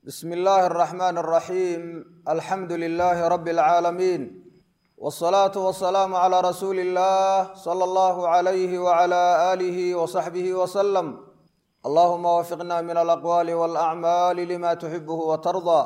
bsm illaahi الرaxmaan الraxiim alxamdu lilaahi rabi اlcaalamiin wالsalaatu wasalaamu calىa rasuuli اllah salى اllahu عalayhi wعalى aalihi wصaxbihi wslm allahuma wafiqna min alaqwaali wاlacmaali lima tuxibuhu watardaa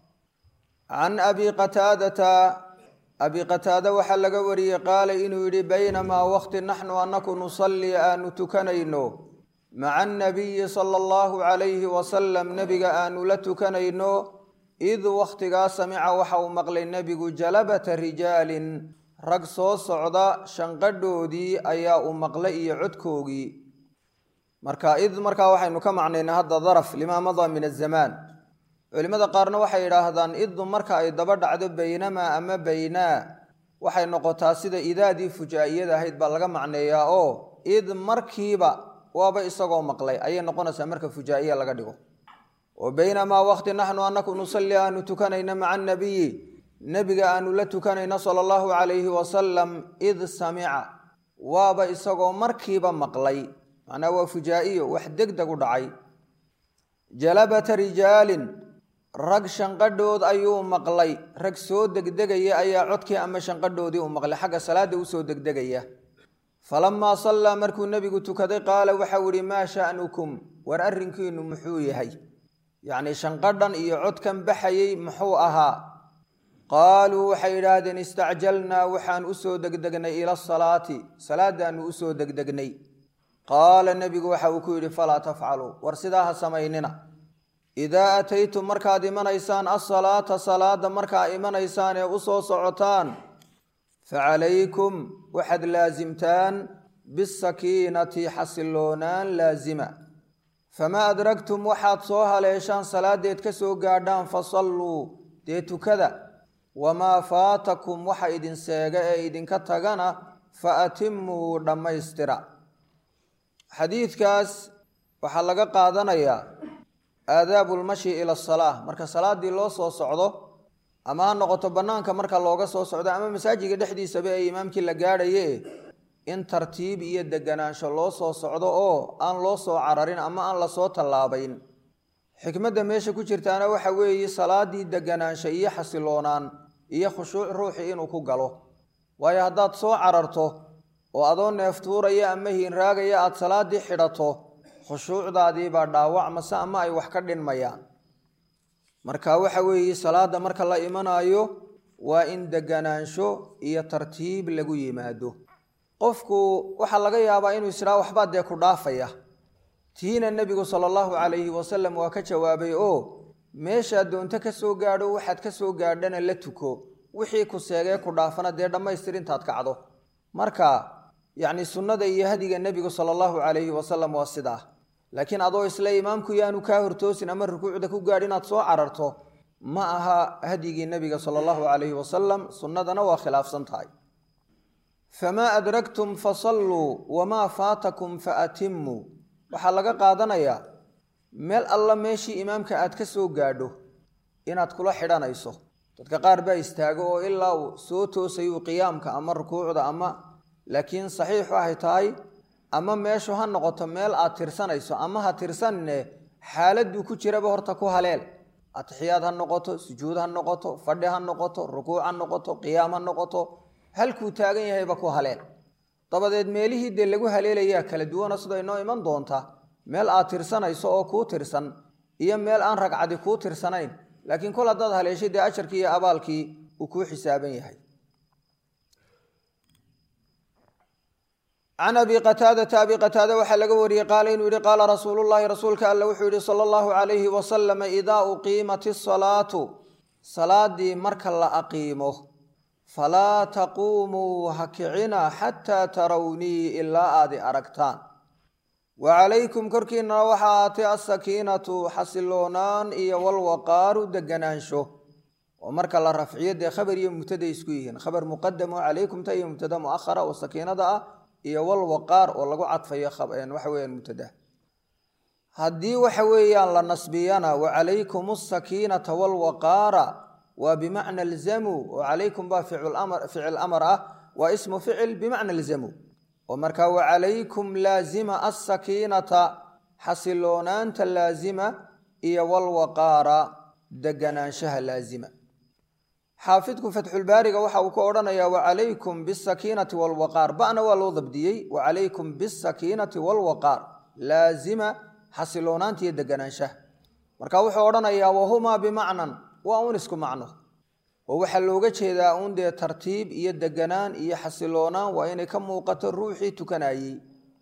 can abi qataadata abi qataada waxaa laga wariyey qaala inuu yidhi baynamaa waqti naxnu anaku nusalli aanu tukanayno maca anabiyi sala allahu calayhi wasalam nebiga aanu la tukanayno id wakhtigaa samica waxa uu maqlay nebigu jalabata rijaalin rag soo socda shanqadhoodii ayaa uu maqlay iyo codkoogii marka id markaa waxaynu ka macnaynaa hadda daraf limaa madaa min azamaan culimmada qaarna waxay yidhaahdaan iddu marka ay daba dhacdo baynamaa ama baynaa waxay noqotaa sida idaadii fujaa'iyada ahayd baa laga macneeyaa oo id markiiba waaba isagoo maqlay ayay noqonaysaa marka fujaa'iya laga dhigo oo baynamaa waqti naxnu anaku nusalli aanu tukanayna maca anabiyi nebiga aanu la tukanayna sala allahu calayhi wasalam id samica waaba isagoo markiiba maqlay macnaa waa fujaa'iyo wax deg deg u dhacay jalabata rijaalin rag shanqadhood ayuu maqlay rag soo degdegaya ayaa codkii ama shanqadhoodii u maqlay xagga salaada usoo degdegaya falamaa sallaa markuu nebigu tukaday qaala waxau ihi maa sha'nukum war arrinkiinu muxuu yahay yacnii shanqadhan iyo codkan baxayey muxuu ahaa qaaluu waxay yidhaahdeen istacjalnaa waxaan usoo degdegnay ila asalaati salaadaannu usoo degdegnay qaala nebigu waxa uu ku yidhi falaa tafcaluu war sidaa ha samaynina idaa ataytum markaad imanaysaan asalaata salaada markaa imanaysaan ee u soo socotaan facalaykum waxaad laasimtaan bisakiinati xasiloonaan laasima famaa adragtum waxaad soo haleeshaan salaadeed ka soo gaadhaan fasalluu dee tukada wamaa faatakum waxa idin seega ee idinka tagana fa atimuu dhammaystira xadiidkaas waxaa laga qaadanayaa aadaabu lmashi ila asalaa marka salaaddii loo soo socdo ama ha noqoto bannaanka marka looga soo socdo ama masaajidka dhexdiisaba ee imaamkii la gaadhaye in tartiib iyo deganaansho loo soo socdo oo aan loo soo cararin ama aan lasoo tallaabayn xikmadda meesha ku jirtaana waxa weeye salaaddii deganaansho iyo xasiloonaan iyo khushuuc ruuxii inuu ku galo waayo haddaad soo cararto oo adoo neeftuuraya ama hiinraagaya aada salaaddii xidhato khushuucdaadiibaa dhaawacmase ama ay wax ka dhinmayaan marka waxa weeye salaada marka la imanaayo waa in deganaansho iyo tartiib lagu yimaado qofku waxaa laga yaabaa inuu isdhaa waxbaa dee ku dhaafaya tiina nebigu sala allahu calayhi wasalam waa ka jawaabay oo meeshaad doonto ka soo gaadho waxaad ka soo gaadhana la tuko wixii ku seegee ku dhaafana dee dhammaystir intaad kacdo marka yacni sunnada iyo hadiga nebigu sala allahu calayhi wasalam waa sidaa laakiin adoo isle imaamku yaanu kaa hortoosin ama rukuucda ku gaadh inaad soo cararto ma aha hadyigii nebiga sala allahu calayhi wasalam sunnadana waa khilaafsan tahay famaa adragtum fasalluu wamaa faatakum fa atimuu waxaa laga qaadanayaa meel alla meeshii imaamka aad ka soo gaadho inaad kula xidhanayso dadka qaar baa istaago oo ilaa uu soo toosayuu qiyaamka ama rukuucda ama laakiin saxiixu ahay tahay ama meeshu ha noqoto meel aad tirsanayso ama ha tirsanne xaaladuu ku jiraba horta ku haleel atixiyaad ha noqoto sujuud ha noqoto fadhi ha noqoto rukuuc ha noqoto qiyaam ha noqoto halkuu taagan yahayba ku haleel dabadeed meelihii dee lagu haleelayaa kala duwana sida inoo iman doonta meel aad tirsanayso oo kuu tirsan iyo meel aan ragcadi kuu tirsanayn laakiin kol haddaad haleeshay dee ajarkii iyo abaalkii uu kuu xisaaban yahay can abi qataadata abi qataada waxaa laga wariyey qaala inuu yihi qaala rasuulullahi rasuulka alle wuxuu yihi sala allahu calayhi wasalam idaa uqiimat isalaatu salaadii marka la aqiimo falaa taquumuu ha kicina xataa tarawnii ilaa aadi aragtaan wa calaykum korkiinana waxaa aatay asakiinatu xasiloonaan iyo walwaqaaru deganaansho oo marka la rafciyo dee khabar iyo mubtada isku yihiin khabar muqadamo calaykumta iyo mubtada muahara oo sakiinada ah iyo walwaqaar oo lagu cadfayo waxa weyaan mubtada haddii waxa weeyaan la nasbiyana wa calaykum asakiinata walwaqaara waa bimacna alzamu oo calaykum baa ficil amar ah waa ismu ficil bimacna alzamu oo markaa wa calaykum laazima asakiinata xasiloonaanta laazima iyo walwaqaara deganaanshaha laazima xaafidku fatxulbaariga waxa uu ka odhanayaa wacalaykum bisakiinati walwaqaar ba'na waa loo dabdiyey wacalaykum bisakiinati walwaqaar laazima xasiloonaanta iyo deganaanshaha marka wuxuu odhanayaa wahumaa bimacnan waa un isku macno oo waxaa looga jeedaa uun dee tartiib iyo deganaan iyo xasiloonaan waa inay ka muuqato ruuxii tukanayey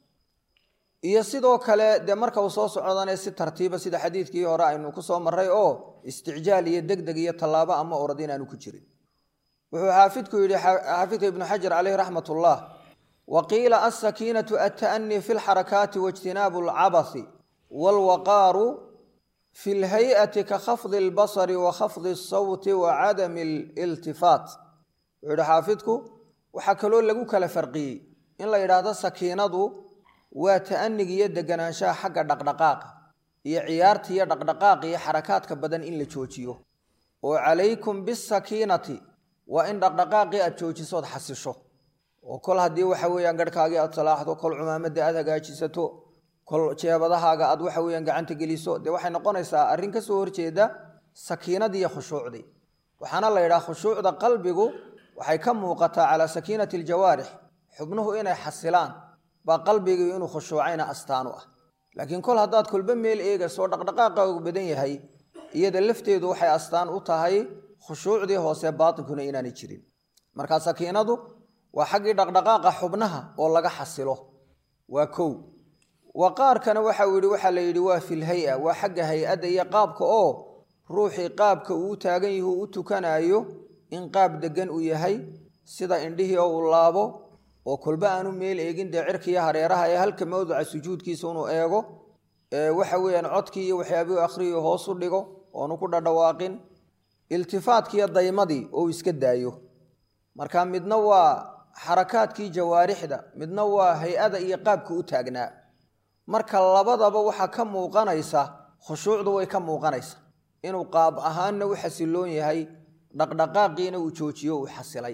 iyo sidoo kale dee marka uu soo socdane si tartiiba sida xadiidkii hore aynu ku soo marray oo isticjaal iyo degdeg iyo tallaabo ama orad inaanu ku jirin wuxuu xaafidku yidhi xaafidka ibnu xajar caleyh raxmat ullah wa qiila alsakiinatu alta'anii fi lxarakaati waijtinaabu alcabasi waalwaqaaru fi lhay-ati ka khafdi albasari wa khafdi asawti wa cadami aliltifaat wuxuu yihi xaafidku waxaa kaloo lagu kala farqiyey in la yidhaahdo sakiinadu waa ta'aniga iyo deganaanshaha xagga dhaqdhaqaaqa iyo ciyaarta iyo dhaqdhaqaaqa iyo xarakaadka badan in la joojiyo oo calaykum bisakiinati waa in dhaqdhaqaaqii aad joojisood xasisho oo kol haddii waxa weeyaan garhkaagii aad salaaxdo kol cumaamadda aad hagaajisato kol jeebadahaaga aad waxa weeyaan gacanta geliso dee waxay noqonaysaa arrin ka soo horjeeda sakiinadii iyo khushuucdii waxaana la yidhaha khushuucda qalbigu waxay ka muuqataa calaa sakiinati aljawaarix xubnuhu inay xasilaan baa qalbigii inuu khushuucayna astaanu ah laakiin kol haddaad kolba meel eegayso oo dhaqdhaqaaqaagu badan yahay iyada lafteedu waxay astaan u tahay khushuucdii hoose baatinkuna inaanay jirin marka sakiinadu waa xaggii dhaqdhaqaaqa xubnaha oo laga xasilo waa kow waqaarkana waxau yidhi waxaa la yidhi waa filhay-a waa xagga hay-adda iyo qaabka oo ruuxii qaabka uu u taagan yahi uu u tukanaayo in qaab degan uu yahay sida indhihii oo uu laabo oo kolba aanu meel eegin dee cirkiiyo hareeraha ee halka mawduca sujuudkiisa inuu eego waxa weeyaan codkii iyo waxyaabihii akhriyo hoos u dhigo oonu ku dhadhawaaqin iltifaatkiiyo daymadii oo iska daayo marka midna waa xarakaadkii jawaarixda midna waa hay-ada iyo qaabka u taagnaa marka labadaba waxaa ka muuqanaysa khushuucdu way ka muuqanaysa inuu qaab ahaanna u xasiloon yahay dhaqdhaqaaqiina uu joojiyo uu xasilay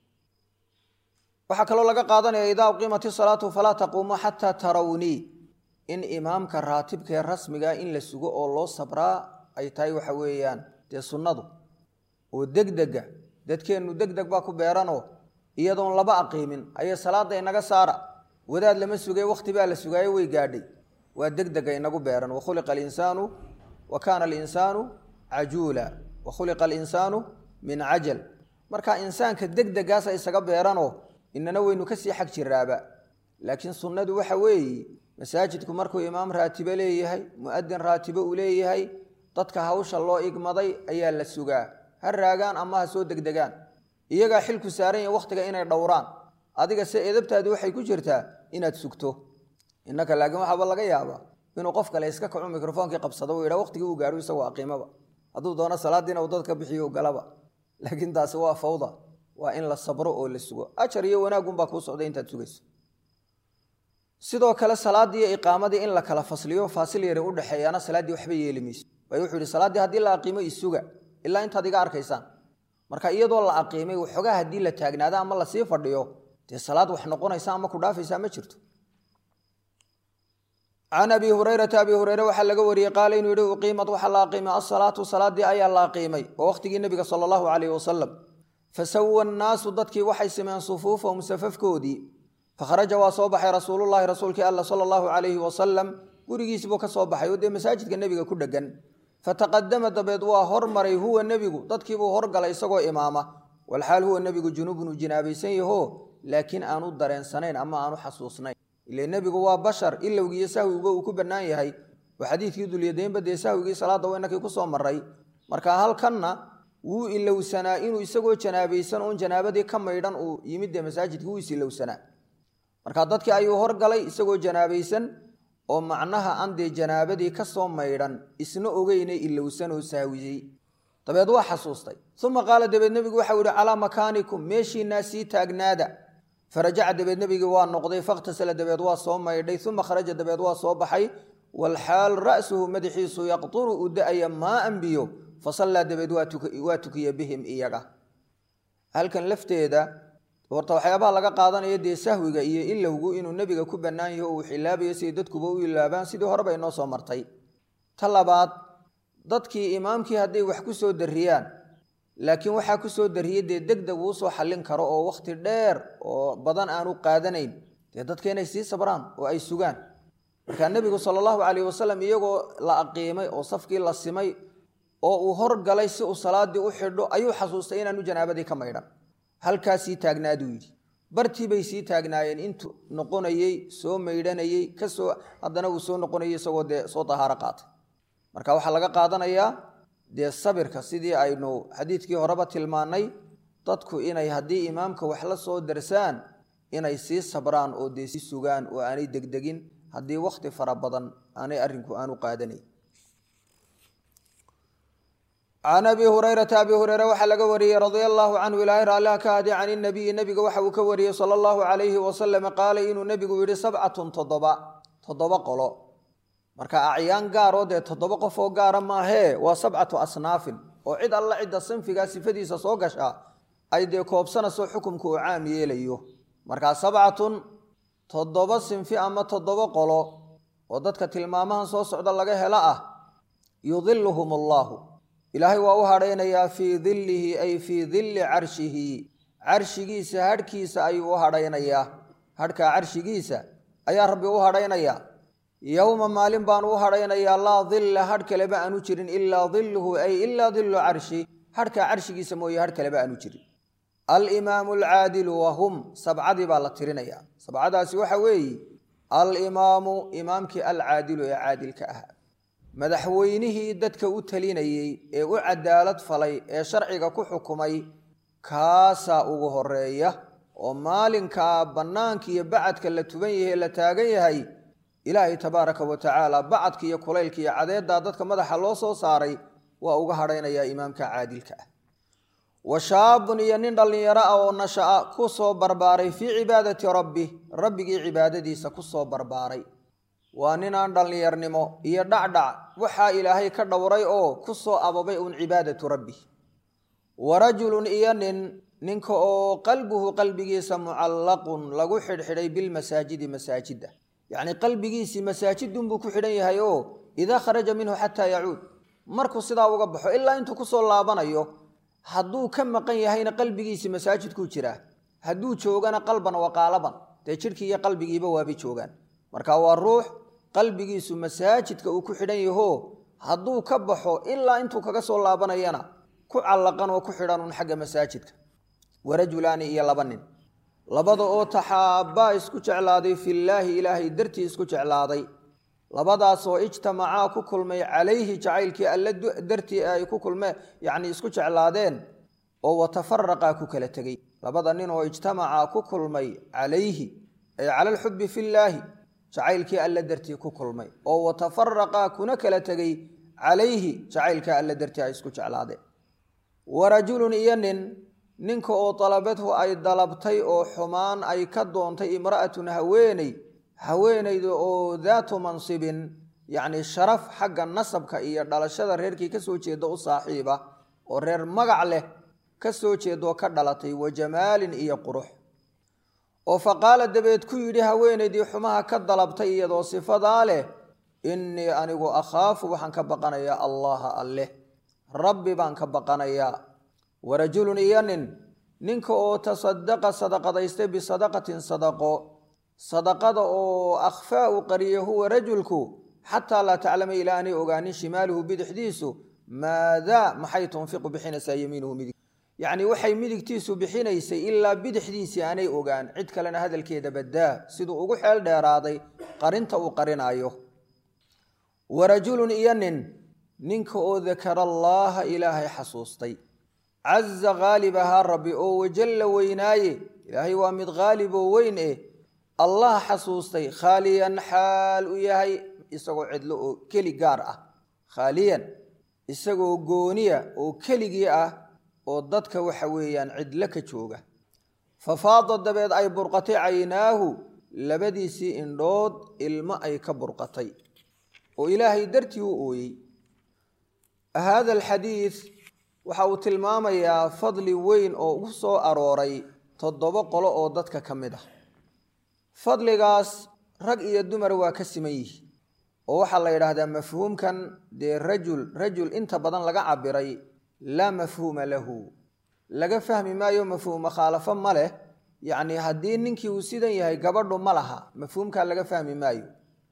waxaa kaloo laga qaadanaya idaa uqiimat isalaatu falaa taquumuu xataa tarawnii in imaamka raatibkaee rasmigaa in la sugo oo loo sabraa ay tahay waxa weeyaan dee sunnadu oo degdega dadkeennu degdeg baa ku beeranoo iyadoon laba aqiimin ayay salaada inaga saara wadaad lama sugay wakhti baa la sugaayo way gaadhay waa degdega inagu beeran wakhuliqa alinsaanu wa kaana alinsaanu cajuula wa khuliqa alinsaanu min cajal marka insaanka degdegaasa isaga beeranoo inana weynu kasii xag jiraaba laakiin sunnadu waxa weeye masaajidku markuu imaam raatibo leeyahay mu'adin raatibo uu leeyahay dadka hawsha loo igmaday ayaa la sugaa ha raagaan ama ha soo degdegaan iyagaa xilku saaran yahi wakhtiga inay dhowraan adiga se edabtaadi waxay ku jirtaa inaad sugto innaka laakiin waxaaba laga yaabaa inuu qof kale iska kacu mikrofoonkii qabsado uu yidha waqtigii uu gaadho isagoo aqiimaba hadduu doono salaadiina uu dadka bixiyo galaba laakiin taasi waa fawda waa in la sabro oo la sugo ajar iyo wanaagunbaa kuu socday intaad sugayso sidoo kale salaaddii iyo iqaamadii in la kala fasliyo faasil yari udhexeeyaana salaaddii waxba yeeli mayso waayo wuxuu yihi salaaddii haddii la aqiimo isuga ilaa intaad iga arkaysaan marka iyadoo la aqiimay waxoogaa haddii la taagnaado ama lasii fadhiyo dee salaad wax noqonaysa ama ku dhaafaysaa ma jirto can abi hurayrata abi hureyre waxaa laga wariyey qaala inuu yihi uqiimad waxaa la aqiimay asalaatu salaadii ayaa la aqiimay oo waqhtigii nebiga sala allahu calayh wasalam fasawa annaasu dadkii waxay simeen sufuufahum safafkoodii fakharaja waa soo baxay rasuulullahi rasuulkii alla sala allahu calayhi wasalam gurigiisibuu ka soo baxay oo dee masaajidka nebiga ku dhegan fataqadama dabeed waa hormaray huwa nebigu dadkiibuu horgalay isagoo imaama walxaal huwa nebigu junuubun uu jinaabaysan yaho laakiin aanu dareensanayn ama aanu xasuusnayn ile nebigu waa bashar ilowgiiyo sahwiguba uu ku bannaan yahay oo xadiidkii dulyadaynba dee sahwigii salaadda waynakii ku soo maray marka halkanna wuu ilowsanaa inuu isagoo janaabaysan oon janaabadii ka maydhan uu yimid dee masaajidkii wuu is ilowsanaa marka dadkii ayuu horgalay isagoo janaabaysan oo macnaha aan dee janaabadii ka soo maydhan isna ogeyne ilowsan oo saawiyey dabeed waa xasuustay uma qaala dabeed nebigu waxau yihi calaa makaanikum meeshiinaa sii taagnaada farajaca dabeed nebigii waa noqday fakhtasala dabeed waa soo maydhay uma kharaja dabeed waa soo baxay walxaal ra'suhu madaxiisu yaqturu u da-aya maaan biyo fasallaa dabeed waa tukiya bihim iyaga halkan lafteeda horta waxyaabaha laga qaadanaya dee sahwiga iyo ilowgu inuu nebiga ku bannaan yaho uu xilaabayo siday dadkuba u ilaabaan sidii horeba inoo soo martay ta labaad dadkii imaamkii hadday wax ku soo darriyaan laakiin waxaa ku soo darriyey dee deg deg uu soo xallin karo oo wakhti dheer oo badan aanu qaadanayn dee dadka inay sii sabraan oo ay sugaan markaa nebigu sala allahu calayh wasalam iyagoo la aqiimay oo safkii la simay oo uu horgalay si uu salaaddii u xidho ayuu xasuustay inaanu janaabadii ka maydhan halkaa sii taagnaaduu yidhi bartii bay sii taagnaayeen intuu noqonayey soo maydhanayey kasoo haddana uu soo noqonayey isagoo dee soo dahaaro qaatay marka waxaa laga qaadanayaa dee sabirka sidii aynu xadiidkii horeba tilmaannay dadku inay haddii imaamka wax la soo darsaan inay sii sabraan oo dee sii sugaan oo aanay degdegin haddii wakhti fara badan aanay arrinku aanu qaadanayn can abi hurayrata abi hureyre waxaa laga wariyey radia allaahu canhu ilaahay raalliha ka hadi can inabiyi nebiga waxa uu ka wariyey sala allahu calayhi wasalam qaala inuu nebigu yidhi sabcatun toddoba toddoba qolo marka acyaan gaaroo dee toddoba qof oo gaara maahee waa sabcatu asnaafin oo cid alla cidda sanfigaa sifadiisa soo gasha ay dee koobsanayso xukumka uu caam yeelayo markaa sabcatun toddoba sinfi ama toddoba qolo oo dadka tilmaamahan soo socda laga helo ah yudiluhum allaahu ilaahay waa u hadhaynayaa fii dillihi ay fii dilli carshihi carshigiisa hadhkiisa ayuu u hadhaynayaa hadhkaa carshigiisa ayaa rabbi u hadhaynayaa yowma maalin baanu u hadhaynayaa laa dilla hadh kaleba aanu jirin ilaa dilluhu ay ilaa dillu carshi hadhkaa carshigiisa mooye hadh kaleba aanu jirin alimaamu alcaadilu wahum sabcadii baa la tirinayaa sabcadaasi waxa weeye alimaamu imaamkii alcaadilu ee caadilka ahaa madaxweynihii dadka u talinayey ee u cadaalad falay ee sharciga ku xukumay kaasaa ugu horeeya oo maalinkaa bannaanka iyo bacadka la tuban yahay la taagan yahay ilaahay tabaaraka wa tacaala bacadka iyo kulaylka iyo cadeeddaa dadka madaxa loo soo saaray waa uga hadhaynayaa imaamka caadilka ah wa shaabun iyo nin dhallinyaro ah oo nasha'a ku soo barbaaray fii cibaadati rabbi rabbigii cibaadadiisa ku soo barbaaray waa ninaan dhallinyarnimo iyo dhacdhac waxaa ilaahay ka dhowray oo ku soo ababay uun cibaadatu rabbi wa rajulun iyo nin ninka oo qalbuhu qalbigiisa mucallaqun lagu xidhxidhay bilmasaajidi masaajidda yacnii qalbigiisii masaajidunbuu ku xidhan yahay oo idaa kharaja minhu xataa yacuud markuu sidaa uga baxo ilaa intuu kusoo laabanayo hadduu ka maqan yahayna qalbigiisii masaajidkuu jiraa hadduu joogana qalban wa qaalaban dee jidhkii iyo qalbigiiba waabay joogaan marka waa ruux qalbigiisu masaajidka uu ku xidhan yaho hadduu ka baxo ilaa intuu kaga soo laabanayana ku callaqan oo ku xidhan un xagga masaajidka warajulaani iyo laba nin labada oo taxaabbaa isku jeclaaday fillaahi ilaahay dartii isku jeclaaday labadaasoo ijtamacaa ku kulmay calayhi jacaylkii alle dartii ay ku kulmeen yacnii isku jeclaadeen oo watafaraqaa ku kala tegey labada nin oo ijtamacaa ku kulmay calayhi ay cala alxubbi fillaahi jacaylkii alle dartii ku kulmay oo watafaraqaa kuna kala tegey calayhi jacaylka alle dartii ay isku jeclaadeen wa rajulun iyo nin ninka oo dalabadhu ay dalabtay oo xumaan ay ka doontay imra'atun haweeney haweenayda oo daatu mansibin yacnii sharaf xagga nasabka iyo dhalashada reerkii ka soo jeeda u saaxiiba oo reer magac leh ka soo jeedoo ka dhalatay wa jamaalin iyo qurux oo fa qaala dabeed ku yidhi haweenaydii xumaha ka dalabtay iyadoo sifadaa leh innii anigu akhaafu waxaan ka baqanayaa allaha alleh rabbi baan ka baqanayaa wa rajulun iyo nin ninka oo tasadaqa sadaqadaystay bisadaqatin sadaqo sadaqada oo akhfaa u qariya huwa rajulku xataa laa taclama ilaa aanay ogaanin shimaaluhu bidixdiisu maadaa maxay tunfiqu bixinaysaa yamiinuhu midig yacnii waxay midigtiisu bixinaysay ilaa bidixdiisii aanay ogaan cid kalena hadalkeeda baddaa siduu ugu xeel dheeraaday qarinta uu qarinaayo wa rajulun iyo nin ninka oo dakara allaaha ilaahay xasuustay caza khaalib ahaa rabbi oo wajalla weynaaye ilaahay waa mid khaalib oo weyn eh allah xasuustay khaaliyan xaal u yahay isagoo cidlo oo keli gaar ah khaaliyan isagoo gooniya oo keligii ah oo dadka waxa weeyaan cidlo ka jooga fafaada dabeed ay burqatay caynaahu labadiisii indhood ilmo ay ka burqatay oo ilaahay dartii u ooyey haada alxadiid waxa uu tilmaamayaa fadli weyn oo u soo arooray toddoba qolo oo dadka ka mid ah fadligaas rag iyo dumar waa ka siman yihi oo waxaa la yidhaahdaa mafhuumkan dee rajul rajul inta badan laga cabiray laa mafhuuma lahu laga fahmi maayo mafhuum mukhaalafo ma leh yacni haddii ninkii uu sidan yahay gabadhu ma laha mafhuumkaa laga fahmi maayo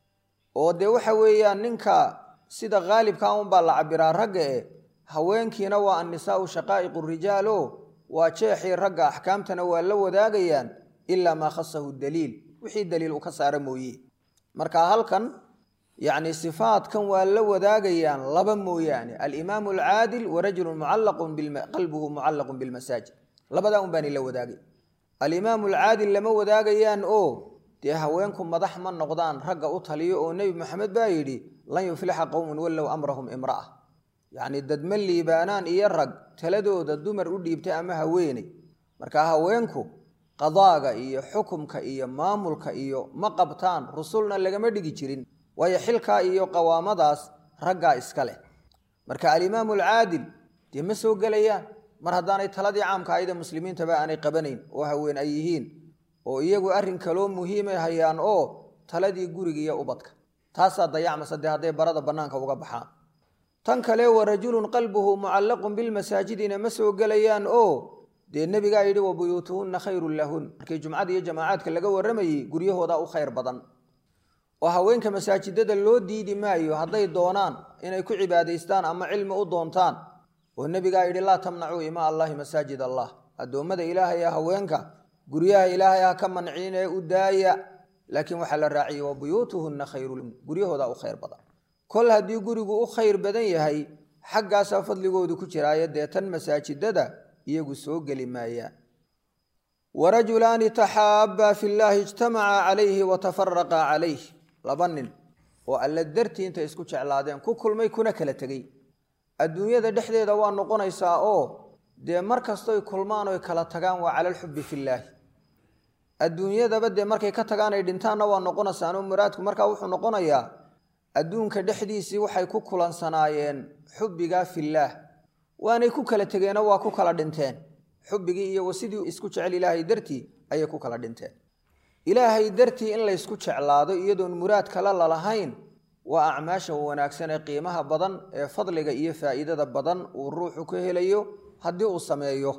oo dee waxa weeyaan ninka sida khaalibka unbaa la cabiraa ragga e haweenkiina waa annisaau shaqaa'iqu rijaal o waa jeexii ragga axkaamtana waa la wadaagayaan ilaa maa khasahu daliil wixii daliil uu ka saara mooye marka halkan yacni sifaadkan waa la wadaagayaan laba mooyaane alimaamu alcaadil wa rajulun mucallaqun qalbuhu mucallaqun bilmasaajid labadaa un baanay la wadaagay alimaamu alcaadil lama wadaagayaan oo dee haweenku madax ma noqdaan ragga u taliyo oo nebi maxamed baa yidhi lan yuflixa qowmun wallow amrahum imra'a yacni dadma liibaanaan iyo rag taladooda dumar u dhiibtay ama haweeney marka haweenku qadaaga iyo xukumka iyo maamulka iyo ma qabtaan rusulna lagama dhigi jirin waayo xilkaa iyo qawaamadaas raggaa iska leh marka alimaamu alcaadil dee ma soo gelayaan mar haddaanay taladii caamka ayda muslimiintaba aanay qabanayn oo haween ay yihiin oo iyagu arrin kaloo muhiimay hayaan oo taladii guriga iyo ubadka taasaa dayacmasa dee hadday barada bannaanka uga baxaan tan kale wa rajulun qalbuhu mucallaqun bilmasaajidina ma soo gelayaan oo dee nebigaa yidhi wa buyuutuhunna khayrun lahun markii jumcada iyo jamaacaadka laga warramayey guryahoodaa u khayr badan oo haweenka masaajidada loo diidi maayo hadday doonaan inay ku cibaadaystaan ama cilmi u doontaan oo nebigaa yidhi laa tamnacuu imaa allahi masaajid allah addoommada ilaahay ee haweenka guryaha ilaahay ha ka manciin ee u daaya laakiin waxaa la raaciyey wa buyuutuhunna khayrun guryahoodaa u khayr badan kol haddii gurigu u khayr badan yahay xaggaasaa fadligoodu ku jiraayo dee tan masaajidada iyagu soo geli maayaan warajulaani taxaabbaa fi llaahi ijtamacaa calayhi wa tafaraqaa calayh laba nin oo alla dartii intay isku jeclaadeen ku kulmay kuna kala tegey adduunyada dhexdeeda waa noqonaysaa oo dee mar kastoy kulmaan oy kala tagaan waa cala alxubbi fillaahi adduunyadaba dee markay ka tagaan ay dhintaanna waa noqonaysaanoo muraadku markaa wuxuu noqonayaa adduunka dhexdiisii waxay ku kulansanaayeen xubbigaa fillaah waanay ku kala tegeenoo waa ku kala dhinteen xubbigii iyo sidii isku jecel ilaahay dartii ayay ku kala dhinteen ilaahay dartii in laysku jeclaado iyadoon muraad kale lalahayn waa acmaasha wanaagsan ee qiimaha badan ee fadliga iyo faa'iidada badan uu ruuxu ka helayo haddii uu sameeyo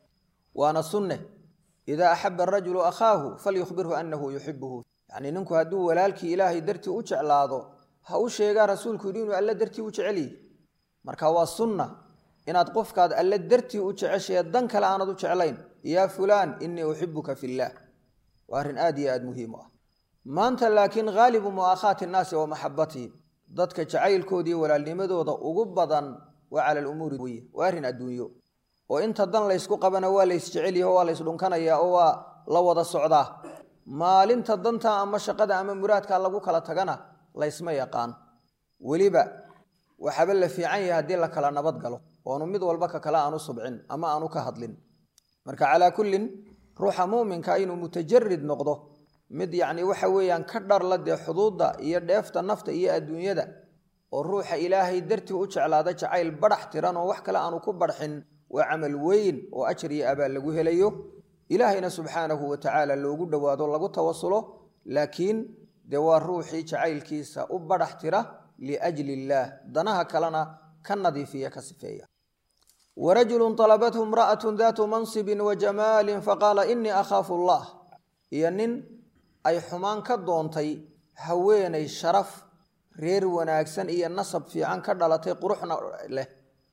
waana sunne idaa axaba arajulu akhaahu falyukhbirhu annahu yuxibuhu yacnii ninku hadduu walaalkii ilaahay dartii u jeclaado ha u sheegaa rasuulku yidhi inuu alle dartii u jecelyihi marka waa sunna inaad qofkaad alle dartii u jeceshee dan kale aanad u jeclayn yaa fulaan innii uxibuka fillaah waa arrin aad iyo aad muhiim u ah maanta laakiin haalibu mu'aakhaati innaasi wa maxabatihim dadka jacaylkoodii walaalnimadooda ugu badan waa cala alumuuri weye waa arrin adduunyo oo inta dan laysku qabana waa laysjecelyaho waa laysdhunkanayaa oo waa la wada socdaa maalinta danta ama shaqada ama muraadka lagu kala tagana laysma yaqaan weliba waxaaba la fiican yahay haddii la kala nabad galo oonu mid walba ka kale aanu subcin ama aanu ka hadlin marka calaa kullin ruuxa muuminka inuu mutajarid noqdo mid yacni waxa weeyaan ka dharla dee xuduudda iyo dheefta nafta iyo adduunyada oo ruuxa ilaahay dartii u jeclaada jacayl badhax tiran oo wax kale aanu ku badxin waa camal weyn oo ajar iyo abaal lagu helayo ilaahayna subxaanahu wa tacaala loogu dhowaado lagu tawasulo laakiin dee waa ruuxii jacaylkiisa u badhax tira liajli illaah danaha kalena ka nadiifiya ka sifeeya warajulu alabathu imra'atu daatu mansibin wa jamaalin faqaala inii akhaafu allah iyo nin ay xumaan ka doontay haweenay sharaf reer wanaagsan iyo nasab fiican ka dhalatay quruxna leh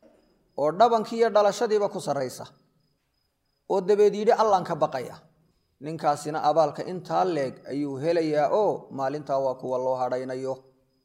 oo dhabankii iyo dhalashadiiba ku sarraysa oo dabeed yidhi allaan ka baqaya ninkaasina abaalka intaa leeg ayuu helayaa oo maalintaa waa kuwa loo hadhaynayo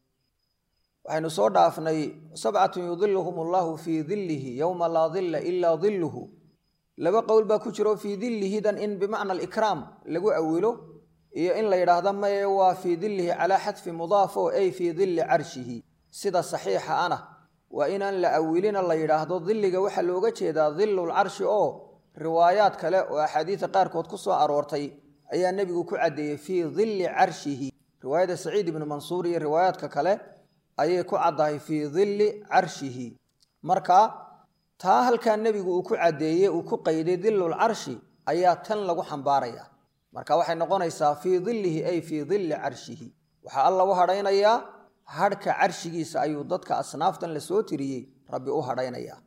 waxaynu soo dhaafnay sabcatun yudiluhum allahu fii dillihi yowma laa dilla ilaa dilluhu laba qowl baa ku jiro fii dillihidan in bimacna alikraam lagu awilo iyo in la yidhaahda maye waa fii dillihi calaa xadfi mudaafo ay fii dilli carshihi sida saxiixa ana waa inaan la awilina la yidhaahdo dilliga waxaa looga jeedaa dillulcarshi oo riwaayaad kale oo axaadiida qaarkood ku soo aroortay ayaa nebigu ku caddeeyey fii dilli carshihi riwaayada saciid ibnu mansuur iyo riwaayaadka kale ayay ku caddahay fii dilli carshihi marka taa halkaa nebigu uu ku caddeeyey uu ku qayday dillul carshi ayaa tan lagu xambaaraya marka waxay noqonaysaa fii dillihi ay fii dilli carshihi waxaa alla u hadhaynayaa hadhka carshigiisa ayuu dadka asnaaftan la soo tiriyey rabbi u hadhaynayaa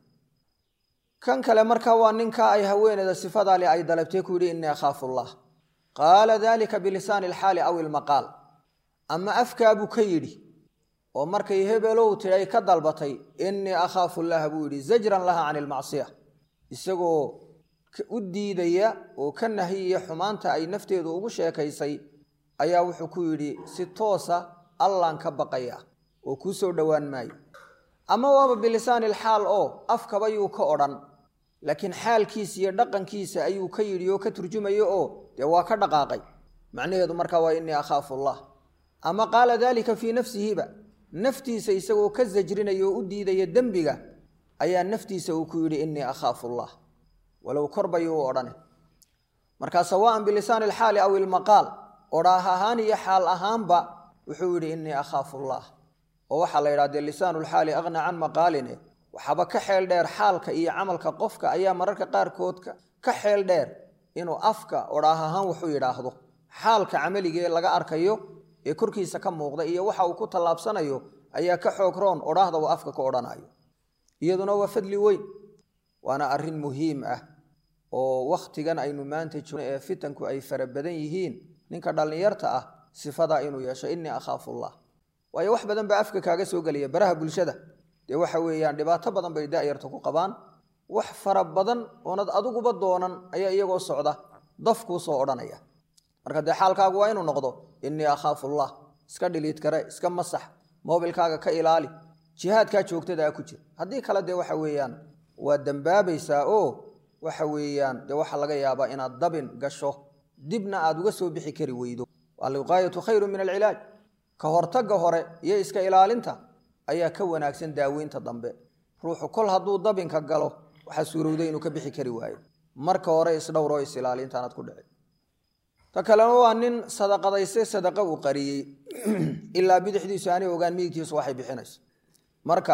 kan kale marka waa ninka ay haweeneyda sifadaali ay dalabtay ku yidhi innii akhaafu allah qaala dalika bilisaani alxaali aw ilmaqaal ama afkaabuu ka yidhi oo markay hebelow tidhi ay ka dalbatay innii akhaafu llaha buu yidhi zajran laha can ilmacsiya isagoo u diidaya oo ka nahiyaya xumaanta ay nafteedu ugu sheekaysay ayaa wuxuu ku yidhi si toosa allaan ka baqaya oo kuu soo dhowaan maayo ama waaba bilisaani alxaal oo afkaba yuu ka odhan laakiin xaalkiisa iyo dhaqankiisa ayuu ka yidhi oo ka turjumayo oo dee waa ka dhaqaaqay macnaheedu markaa waa innii akhaafu allah ama qaala daalika fii nafsihiba naftiisa isagoo ka sajrinaya oo u diidaya dembiga ayaa naftiisa uu ku yidhi innii akhaafu allah walow korbayuu u odhane markaa sawaan bilisaani alxaali aw ilmaqaal odhaah ahaan iyo xaal ahaanba wuxuu yidhi innii akhaafu allah oo waxaa la yidhaha dee lisaanu lxaali aqna can maqaaline waxaaba ka xeel dheer xaalka iyo camalka qofka ayaa mararka qaarkoodka ka xeel dheer inuu afka odhaah ahaan wuxuu yidhaahdo xaalka camaligee laga arkayo ee korkiisa ka muuqda iyo waxa uu ku tallaabsanayo ayaa ka xoog roon odhaahda uu afka ka odhanayo iyaduna waa fadli weyn waana arrin muhiim ah oo wakhtigan aynu maanta joogno ee fitanku ay fara badan yihiin ninka dhallinyarta ah sifadaa inuu yeesho innii akhaafuullah waayo wax badan baa afka kaaga soo gelaya baraha bulshada dee waxa weeyaan dhibaato badan bay da'yarta ku qabaan wax fara badan oonad adiguba doonan ayaa iyagoo socda daf kuu soo odhanaya marka dee xaalkaagu waa inuu noqdo innii akhaafuullah iska dhiliid kare iska masax moobilkaaga ka ilaali jihaadkaa joogtadaa ku jir haddii kale dee waxa weeyaan waa dembaabaysaa oo waxa weeyaan dee waxaa laga yaabaa inaad dabin gasho dibna aad uga soo bixi kari weydo alwiqaayatu khayru min alcilaaj ka hortagga hore iyo iska ilaalinta ayaa ka wanaagsan daaweynta dambe ruuxu kol hadduu dabinka galo waxaa suurowday inuu ka bixi kari waayo marka hore isdhowroo is-ilaalintaanaad ku dhici ta kalena waa nin sadaqadayse sadaqa uu qariyey ilaa bidixdiisu aanay ogaan midigtiisu waxay bixinayso marka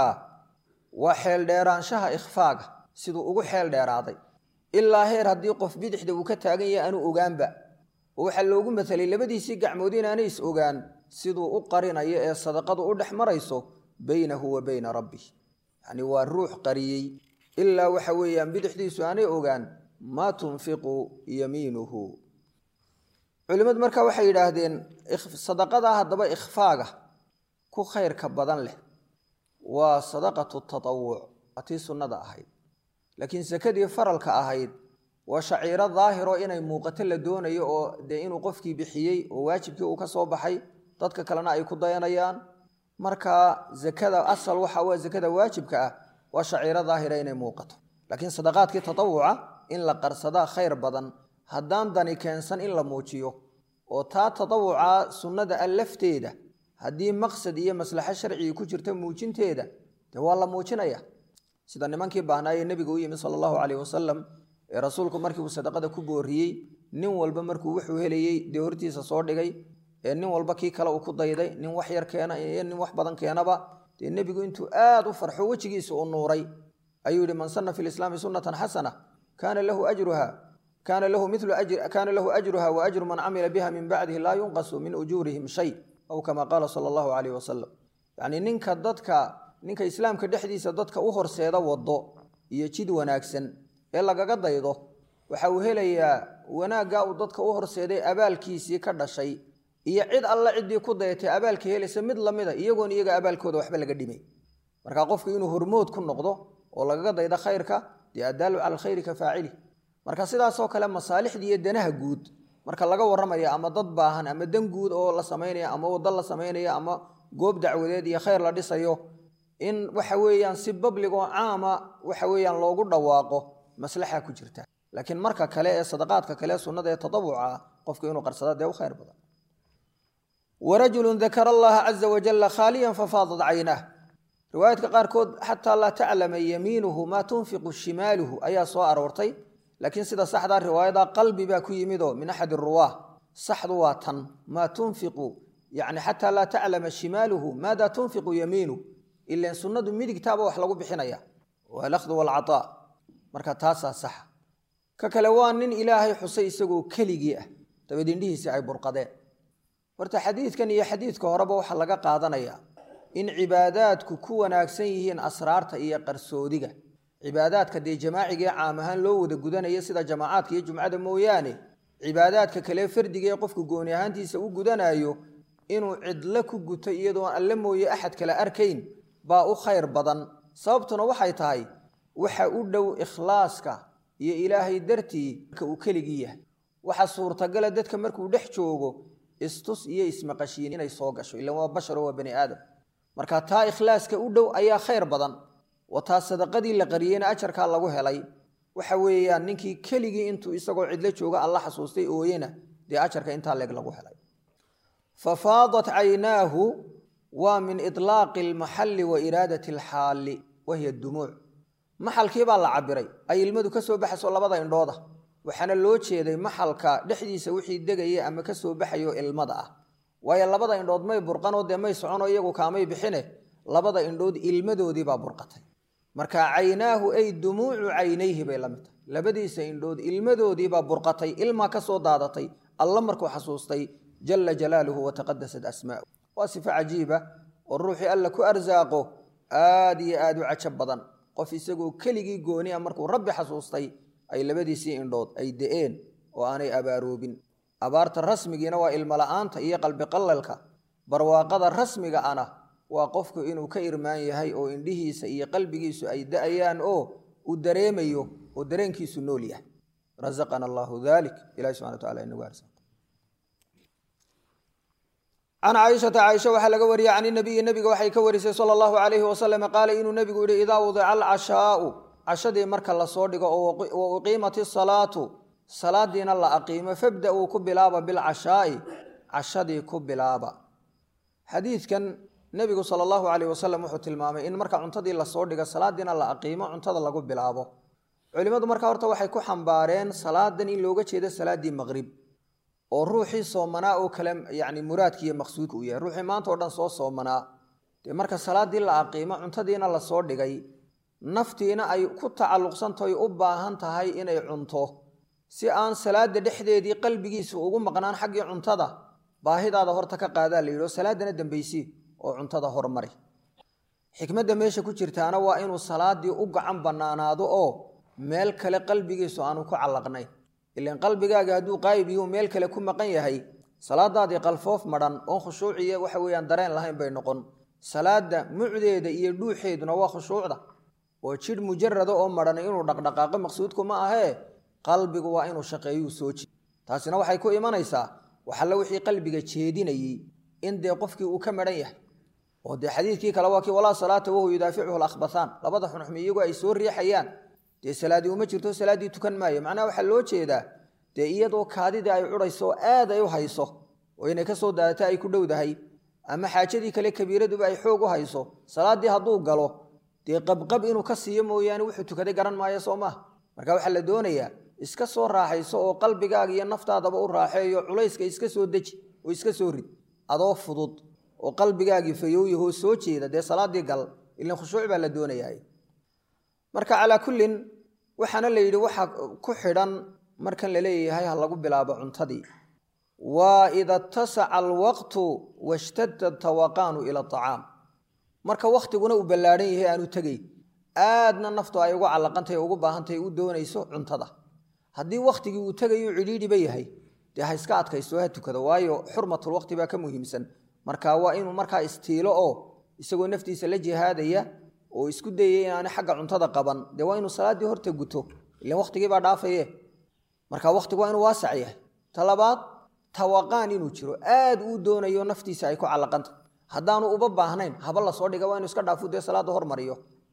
waa xeeldheeraanshaha ikhfaaga siduu ugu xeel dheeraaday ilaa heer haddii qof bidixda uu ka taagan yahay aanu ogaanba oo waxaa loogu matalay labadiisii gacmood inaanay is ogaan siduu u qarinayo ee sadaqadu u dhex marayso baynahu wa bayna rabbih yacni waa ruux qariyey ilaa waxa weeyaan bidixdiisu aanay ogaan maa tunfiqu yamiinuhu culimmadu marka waxay yidhaahdeen sadaqada haddaba ikhfaaga ku khayrka badan leh waa sadaqatu tatawuc waa tii sunnada ahayd laakiin sakadii faralka ahayd waa shaciiro daahiro inay muuqato la doonayo oo dee inuu qofkii bixiyey oo waajibkii uu ka soo baxay dadka kalena ay ku dayanayaan marka zakada asal waxa waa zakada waajibka ah waa shaciiro daahira inay muuqato laakiin sadaqaadkii tatawuca in la qarsadaa khayr badan haddaan dani keensan in la muujiyo oo taa tatawuca sunnada a lafteeda haddii maqsad iyo maslaxo sharcigi ku jirta muujinteeda dee waa la muujinaya sida nimankii baahnaaye nebiga u yimid sala allahu caleyh wasalam ee rasuulku markii uu sadaqada ku booriyey nin walba markuu wuxuu helayey dee hortiisa soo dhigay ee nin walba kii kale uu ku dayday nin wax yar keena iyo nin wax badan keenaba dee nebigu intuu aad u farxo wejigiisa u nuuray ayuu yihi man sana fi lislaami sunnatan xasana kaana lahu ajruha kaana lahu milu kaana lahu ajruha wa ajru man camila biha min bacdihi laa yunqasu min ujuurihim shay aw kama qaala sala allahu caleyh wasalam yacnii ninka dadka ninka islaamka dhexdiisa dadka u horseeda wado iyo jid wanaagsan ee lagaga daydo waxa uu helayaa wanaaggaa uu dadka u horseeday abaalkiisii ka dhashay iyo cid alla ciddii ku dayatay abaalka helaysa mid lamida iyagoon iyaga abaalkooda waxba laga dhimay marka qofku inuu hormood ku noqdo oo lagaga daydo khayrka dee addaalu cala alkhayri ka faacili marka sidaasoo kale masaalixdii iyo danaha guud marka laga warramaya ama dad baahan ama dan guud oo la samaynaya ama waddo la samaynaya ama goob dacwadeed iyo khayr la dhisayo in waxa weeyaan si babligoo caama waxa weeyaan loogu dhawaaqo maslaxa ku jirta laakiin marka kale ee sadaqaadka kale sunnada ee tatawuca qofku inuu qarsada dee u khayr badan warajulun dakara allaha caza wajalla khaaliyan fafaadat caynah riwaayaadka qaarkood xataa laa taclama yamiinuhu maa tunfiqu shimaaluhu ayaa soo aroortay laakiin sida saxdaa riwaayada qalbi baa ku yimidoo min axadi ruwaah saxdu waa tan maa tunfiqu yani xataa laa taclama shimaaluhu maada tunfiqu yamiinu ilan sunnadu midigtaaba wax lagu bixinaya waalahdu waalcataa marka taasaa saxa ka kale waa nin ilaahay xusay isagoo keligii ah dabeed indhihiisii ay burqadeen horta xadiidkan iyo xadiidka horeba waxaa laga qaadanayaa in cibaadaadku ku wanaagsan yihiin asraarta iyo qarsoodiga cibaadaadka dee jamaacigaee caam ahaan loo wada gudanaya sida jamaacaadka iyo jumcada mooyaane cibaadaadka kale fardiga ee qofku gooni ahaantiisa u gudanayo inuu cidlo ku guto iyadoon alle mooye axad kale arkayn baa u khayr badan sababtuna waxay tahay waxa u dhow ikhlaaska iyo ilaahay dartii marka uu keligii yahay waxa suurtagala dadka markuu dhex joogo istus iyo ismaqashiin inay soo gasho ilan waa basharo waa bani aadam marka taa ikhlaaska u dhow ayaa khayr badan wa taa sadaqadii la qariyeyna ajarkaa lagu helay waxa weeyaan ninkii keligii intuu isagoo cidlo jooga alla xasuustay ooyena dee ajarka intaa leeg lagu helay fafaadat caynaahu waa min ilaaqi almaxalli wa iraadati alxaalli wahiya dumuuc maxalkii baa la cabiray ay ilmadu ka soo baxayso labada indhooda waxaana loo jeeday maxalka dhexdiisa wixii degaya ama ka soo baxayo ilmada ah waayo labada indhood may burqanoo dee may soconoo iyagu kaamay bixine labada indhood ilmadoodiibaa burqatay marka caynaahu ay dumuucu caynayhi bay la mid tahay labadiisa indhood ilmadoodiibaa burqatay ilmaa ka soo daadatay alla markuu xasuustay jala jalaaluhu wataqadasat asmaau waa sifo cajiiba oo ruuxii alla ku arsaaqo aad iyo aad u cajab badan qof isagoo keligii gooni a markuu rabbi xasuustay ay labadiisii indhood ay de-een oo aanay abaaroobin abaarta rasmigiina waa ilmo la-aanta iyo qalbi qallalka barwaaqada rasmiga ana waa qofku inuu ka irmaan yahay oo indhihiisa iyo qalbigiisu ay da-ayaan oo uu dareemayo oo dareenkiisu nool yahay razaqana allahu dalik ilahi subxana wa tacala inagu arsa can caaishata caaisha waxaa laga wariyey can inabiyi nebiga waxay ka warisay sala allahu calayhi wasalam qaala inuu nebigu yihi idaa wudica alcashaau cashadii marka lasoo dhigo wa uqiimat isalaatu salaadiina la aqiimo fabda-uu ku bilaaba bilcashaa'i cashadii ku bilaaba xadiidkan nebigu sala allahu calayh wasalam wuxuu tilmaamay in marka cuntadii lasoo dhigo salaadiina la aqiimo cuntada lagu bilaabo culimmadu marka horta waxay ku xambaareen salaadan in looga jeedo salaaddii maqrib oo ruuxii soomanaa oo kale yacni muraadkiiyo maqsuudka uu yahay ruuxii maanta oo dhan soo soomanaa dee marka salaaddii la aqiimo cuntadiina lasoo dhigay naftiina ay ku tacalluqsantahay u baahan tahay inay cunto si aan salaada dhexdeedii qalbigiisu ugu maqnaan xaggii cuntada baahidaada horta ka qaadaa la yidhi oo salaadana dambaysii oo cuntada hormari xikmadda meesha ku jirtaana waa inuu salaadii u gacan bannaanaado oo meel kale qalbigiisu aanu ku callaqnayn ilan qalbigaaga hadduu qaayib yihuu meel kale ku maqan yahay salaadaadii qalfoof madhan oon khushuuciyo waxa weeyaan dareen lahayn bay noqon salaada mucdeeda iyo dhuuxeeduna waa khushuucda oo jidh mujarada oo madhan inuu dhaqdhaqaaqo maqsuudku ma ahee qalbigu waa inuu shaqeeyuu soo jii taasina waxay ku imanaysaa waxalla wixii qalbiga jeedinayey in dee qofkii uu ka madhan yahay oo dee xadiidkii kale waa kii walaa salaata wahu yudaaficuhu lakhbathaan labada xunxumi iyagoo ay soo riixayaan dee salaadii uma jirto salaaddii tukan maayo macnaha waxaa loo jeedaa dee iyadoo kaadidii ay cudhayso oo aad ay u hayso oo inay ka soo daadata ay ku dhowdahay ama xaajadii kale kabiiraduba ay xoog u hayso salaaddii hadduu galo dee qabqab inuu ka siiyo mooyaane wuxuu tukaday garan maayo soo maaha marka waxaa la doonayaa iska soo raaxayso oo qalbigaaga iyo naftaadaba u raaxeeyo culayska iska soo deji oo iska soo rid adoo fudud oo qalbigaagii fayooyahoo soo jeeda dee salaaddii gal ilan khushuuc baa la doonayaa marka calaa kullin waxaana la yidhi waxa ku xidhan markan la leeyahay ha lagu bilaabo cuntadii waa ida tasaca alwaqtu washtadda tawaqaanu ila acaam marka wakhtiguna uu ballaadhan yahay aanu tegay aadna naftu ay ugu callaqantahay ugu baahantahay u doonayso cuntada haddii wakhtigii uu tegayu cidhiidhiba yahay dee ha iska adkaysto ha tukado waayo xurmatulwaqti baa ka muhiimsan marka waa inuu markaa istiilo oo isagoo naftiisa la jihaadaya oo isku dayaya inaani xagga cuntada qaban dee waa inuu salaaddii horta guto ilan wakhtigiibaa dhaafaye marka wakhtigu waa inuu waasac yahay ta labaad tawaqaan inuu jiro aad uu doonayo naftiisa ay ku callaqanta haddaanu uba baahnayn haba lasoo dhiga waa inu iska dhaafu dee salaadda hormariyo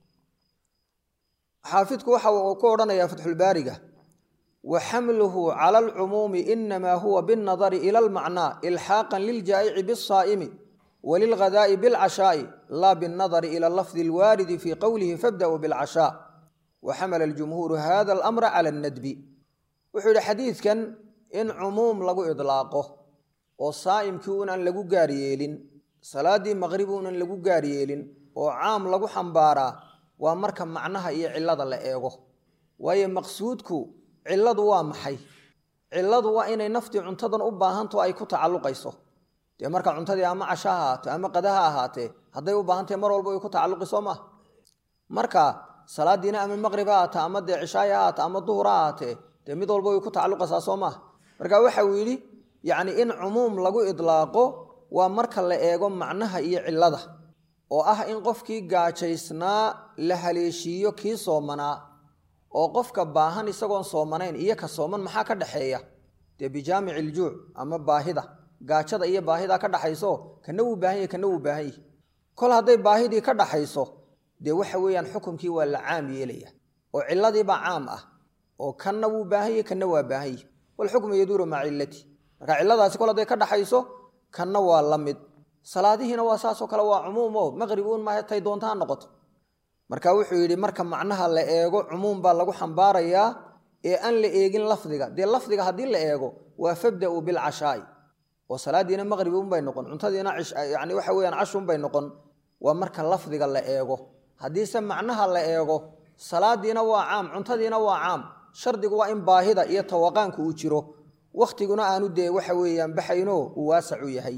xaafidku waxa uu ku odhanayaa fatxulbaariga wa xamluhu cala alcumuumi inamaa huwa binnadari ila almacnaa ilxaaqan liljaa'ici bisaa'imi walilghadaa'i bilcashaa'i laa binnadari ila lafdi alwaaridi fii qowlihi fabda'uu bilcashaa wa xamala aljumhuuru hada alamra cala annadbi wuxuu yidhi xadiidkan in cumuum lagu idlaaqo oo saa'imkii unan lagu gaar yeelin salaaddii maqrib unan lagu gaar yeelin oo caam lagu xambaaraa waa marka macnaha iyo cillada la eego waayo maqsuudku cilladu waa maxay cilladu waa inay naftii cuntadan u baahanto ay ku tacalluqayso dee marka cuntadii ama casha ha ahaato ama qada ha ahaatee hadday u baahantahay mar walba way ku tacalluqi soo maaha marka salaadiina ama maqrib ha ahaata ama dee cishaay ha ahaata ama duhur ha ahaatee dee mid walba way ku tacalluqaysaa soo maaha marka waxa uu yidhi yacni in cumuum lagu idlaaqo waa marka la eego macnaha iyo cillada oo ah in qofkii gaajaysnaa la haleeshiiyo kii soomanaa oo qofka baahan isagoon soomanayn iyo ka sooman maxaa ka dhexeeya dee bijaamici iljuuc ama baahida gaajada iyo baahida ka dhaxayso kana wuu baahan yahy kana wuu baahan yahy kol hadday baahidii ka dhaxayso dee waxa weeyaan xukumkii waa la caam yeelaya oo ciladiibaa caam ah oo kanna wuu baahan yahy kanna waa baahan yahy walxukmu yaduuru maca cillati marka cilladaasi kol hadday ka dhaxayso kanna waa la mid salaadihiina waa saasoo kale waa cumuum oo maqrib uun maaha tay doonta ha noqoto marka wuxuu yidhi marka macnaha la eego cumuum baa lagu xambaarayaa ee aan la eegin lafdiga dee lafdiga haddii la eego waa fabda-u bilcashaa'i oo salaadiina maqrib unbay noqon cuntadiina yani waxa weyaan cashunbay noqon waa marka lafdiga la eego haddiise macnaha la eego salaadiina waa caam cuntadiina waa caam shardigu waa in baahida iyo tawaqaanku uu jiro wakhtiguna aanu dee waxa weeyaan baxayno uu waasacu yahay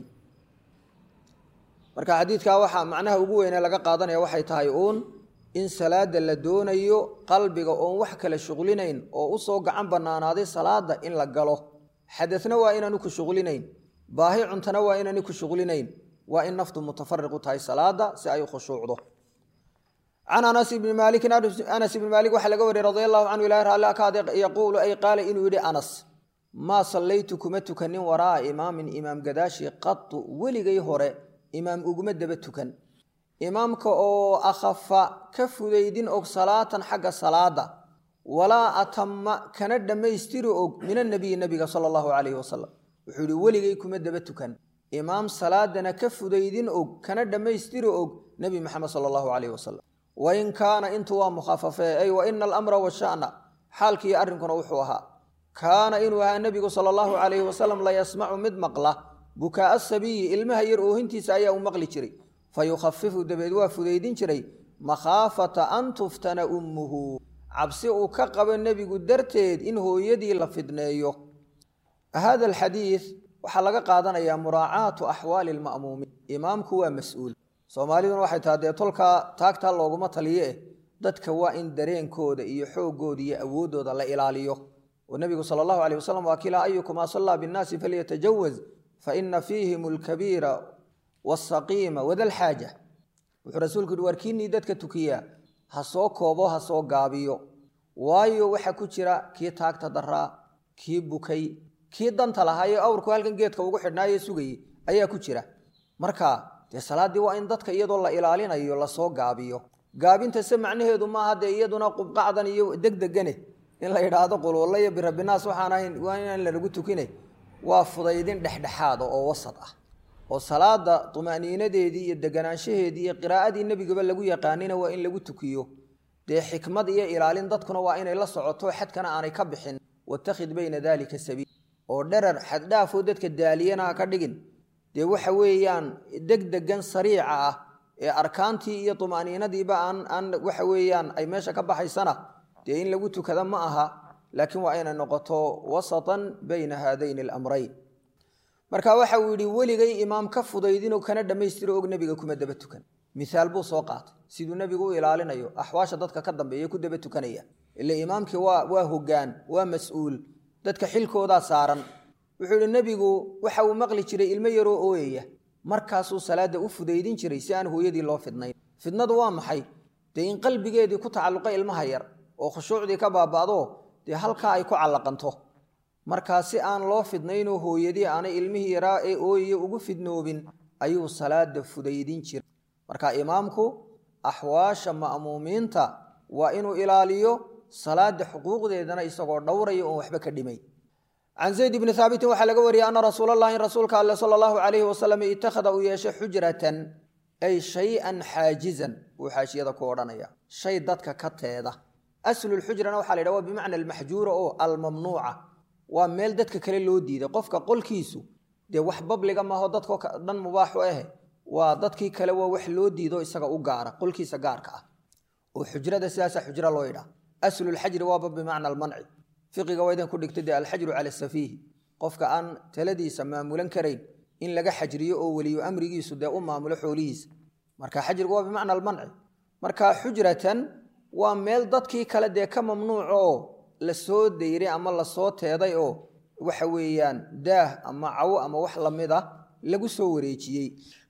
marka xadiidkaa waxaa macnaha ugu weynee laga qaadanaya waxay tahay uun in salaada la doonayo qalbiga oon wax kale shuqlinayn oo usoo gacan bannaanaaday salaada in la galo xadadna waa inaanu ku shuqlinayn baahi cuntana waa inaani ku shuqlinayn waa in naftu mutafariqu tahay salaada si ay u khushuucdo can anas ibni maalikin anas ibni maalik waxaa laga wariyey radi allahu canhu ilahi raalli akaade yaquulu ay qaala inuu yidhi anas maa sallaytu kuma tukanin waraa'a imaamin imaam gadaashi qatu weligay hore imaam uguma daba tukan imaamka oo akhafa ka fudaydin og salaatan xagga salaada walaa atama kana dhammaystiri og min annabiyi nabiga sala allahu calayhi wasalam wuxuu yihi weligay kuma daba tukan imaam salaadana ka fudaydin og kana dhammaystiri og nebi maxamed sala allahu calayhi wasalam wain kaana intu waa mukhafafee ay wa ina alamra washa'na xaalkiiyo arrinkuna wuxuu ahaa kaana inuu ahaa nebigu sala allahu calayhi wasalam la yasmacu mid maqla bukaa'a sabiyi ilmaha yar oohintiisa ayaa u maqli jiray fa yukhafifu dabeed waa fudaydin jiray makhaafata an tuftana ummuhu cabsi uu ka qabo nebigu darteed in hooyadii la fidneeyo hada alxadiid waxaa laga qaadanayaa muraacaatu axwaali lma'muumiin imaamku waa mas-uul soomaaliduna waxay taha dee tolkaa taagtaa looguma taliye eh dadka waa in dareenkooda iyo xooggooda iyo awooddooda la ilaaliyo oo nebigu sala allahu aleyh wasalam waa kilaa ayukumaa sallaa binnaasi falyatajawaz fa ina fiihim alkabiira waasaqiima wadalxaaja wuxuu rasuulku yihi waar kiinii dadka tukiyaa ha soo koobo ha soo gaabiyo waayo waxaa ku jira kii taagta daraa kii bukay kii danta lahaayee awrku halkan geedka ugu xidhnaaye sugayey ayaa ku jira marka dee salaaddii waa in dadka iyadoo la ilaalinayo lasoo gaabiyo gaabintase macnaheedu maaha dee iyaduna qubqacdan iyo degdegane in la yidhaahdo quluulla iyo birabinaas waxaan ahayn waa inaan lanagu tukine waa fudaydin dhexdhexaada oo wasad ah oo salaada tuma'niinadeedii iyo deganaanshaheedii iyo qiraa'adii nebigaba lagu yaqaanina waa in lagu tukiyo dee xikmad iyo ilaalin dadkuna waa inay la socoto xadkana aanay ka bixin watakhid bayna daalika sabiil oo dherar xaddhaafoo dadka daaliyana ha ka dhigin dee waxa weeyaan degdegan sariica ah ee arkaantii iyo tuma'niinadiiba aan aan waxa weeyaan ay meesha ka baxaysana dee in lagu tukada ma aha laakiin waa inay noqoto wasatan bayna haadayni alamrayn marka waxa uu yidhi weligay imaam ka fudaydinoo kana dhammaystiro og nebiga kuma daba tukan miaal buu soo qaatay siduu nebigu u ilaalinayo axwaasha dadka ka dambeeya ku daba tukanaya ila imaamkii waa waa hogaan waa mas-uul dadka xilkoodaa saaran wuxuu yihi nebigu waxa uu maqli jiray ilmo yaroo ooyaya markaasuu salaada u fudaydin jiray si aan hooyadii loo fidnayn fidnadu waa maxay dee in qalbigeedii ku tacalluqa ilmaha yar oo khushuucdii ka baaba'do dee halkaa ay ku callaqanto markaa si aan loo fidnaynoo hooyadii aanay ilmihii yaraa ee ooyaya ugu fidnoobin ayuu salaada fudaydin jiray marka imaamku axwaasha ma'muumiinta waa inuu ilaaliyo salaada xuquuqdeedana isagoo dhowraya oon waxba ka dhimay can zayd bni haabitin waxaa laga wariyey ana rasuul allahi in rasuulka alle sala allahu calayhi wasalam itakhada uu yeeshay xujratan ay shay-an xaajizan buu xaashiyada ku odhanaya shay dadka ka teeda aslulxujrana waxaa la yidhaha waa bimacna almaxjuura oo almamnuuca waa meel dadka kale loo diiday qofka qolkiisu dee wax babliga maaho dadko dhan mubaaxu ahe waa dadkii kale waa wax loo diido isaga u gaara qolkiisa gaarka ah oo xujrada sidaasa xujra loo yidhaha aslulxajri waaba bimacna almanci fiqiga waa idan ku dhigtay dee alxajru cala safiihi qofka aan taladiisa maamulan karayn in laga xajriyo oo weliyo amrigiisu dee u maamulo xoolihiisa marka xajrigu waa bimacna almanci marka xujratan waa meel dadkii kale dee ka mamnuuc oo lasoo dayray ama lasoo teeday oo waxa weeyaan daah ama cawo ama wax lamid ah lagu soo wareejiyey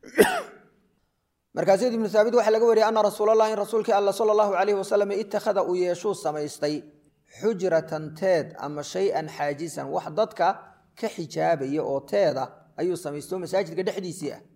markaa zayd ibnu haabit waxaa laga wariyay ana rasuulallah in rasuulkii alla sala allahu calayhi wasalam itakhada uu yeeshuu samaystay xujratan teed ama shay-an xaajisan wax dadka ka xijaabaya oo teeda ayuu samaystay oo masaajidka dhexdiisii ah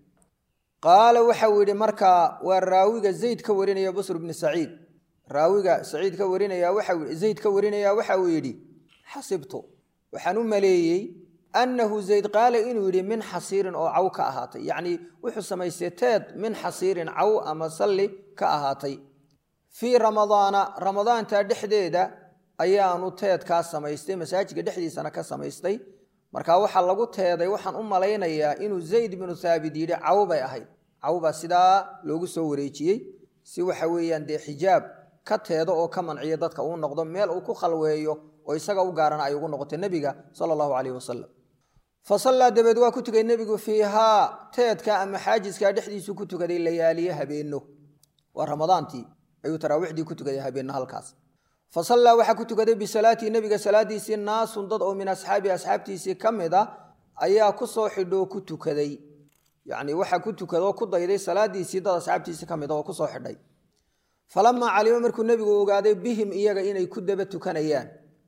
qaala waxau yidhi markaa waa raawiga zayd ka warinaya busr bni saciid raawiga saciid ka warinaya waxa zayd ka warinaya waxa uu yidhi xasibtu waxaan u maleeyey annahu zayd qaala inuu yidhi min xasiirin oo caw ka ahaatay yacnii wuxuu samaystay teed min xasiirin caw ama salli ka ahaatay fii ramadaana ramadaanta dhexdeeda ayaanu teedkaa samaystay masaajidka dhexdiisana ka samaystay marka waxaa lagu teeday waxaan u malaynayaa inuu zayd binu thaabit yidhi caw bay ahayd caw baa sidaa loogu soo wareejiyey si waxa weeyaan dee xijaab ka teedo oo ka manciyo dadka uu noqdo meel uu ku khalweeyo oo isaga u gaarana ay ugu noqotay nebiga sala allahu caleyhi wasalam fa sallaa dabeed waa ku tukay nebigu fiihaa teedka ama xaajiskaa dhexdiisu ku tukaday layaaliye habeenno waa ramadaantii ayuu taraawiixdii ku tukaday habeenno halkaas fa sallaa waxaa ku tukaday bisalaatii nebiga salaadiisii naasun dad oo min asxaabi asxaabtiisii ka mid a ayaa ku soo xidhoo ku tukaday yacnii waxaa ku tukadoo ku dayday salaadiisii dad asxaabtiisii ka mid a oo kusoo xidhay falamaa calima markuu nebigu ogaaday bihim iyaga inay ku daba tukanayaan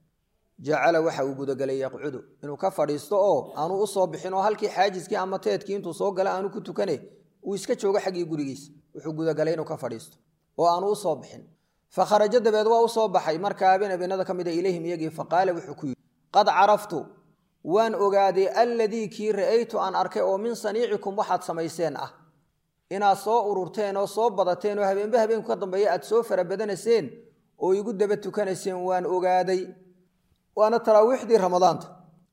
jacala waxa uu gudagelay yaqcudu inuu ka fadhiisto oo aanu u soo bixin oo halkii xaajiskii ama teedkii intuu soo gala aanu ku tukane uu iska joogo xaggii gurigiisa wuxuu gudagalay inuu ka fadhiisto oo aanu u soo bixin fa kharajo dabeed waa u soo baxay markaa habeen habeenada ka mid a ilayhim iyagii faqaala wuxuu ku yidhi qad caraftu waan ogaaday alladii kii ra'aytu aan arkay oo min saniicikum waxaad samayseen ah inaad soo ururteen oo soo badateen oo habeenba habeenku ka dambeeya aad soo farabadanayseen oo igu daba tukanayseen waan ogaaday waana taraawiixdii ramadaanta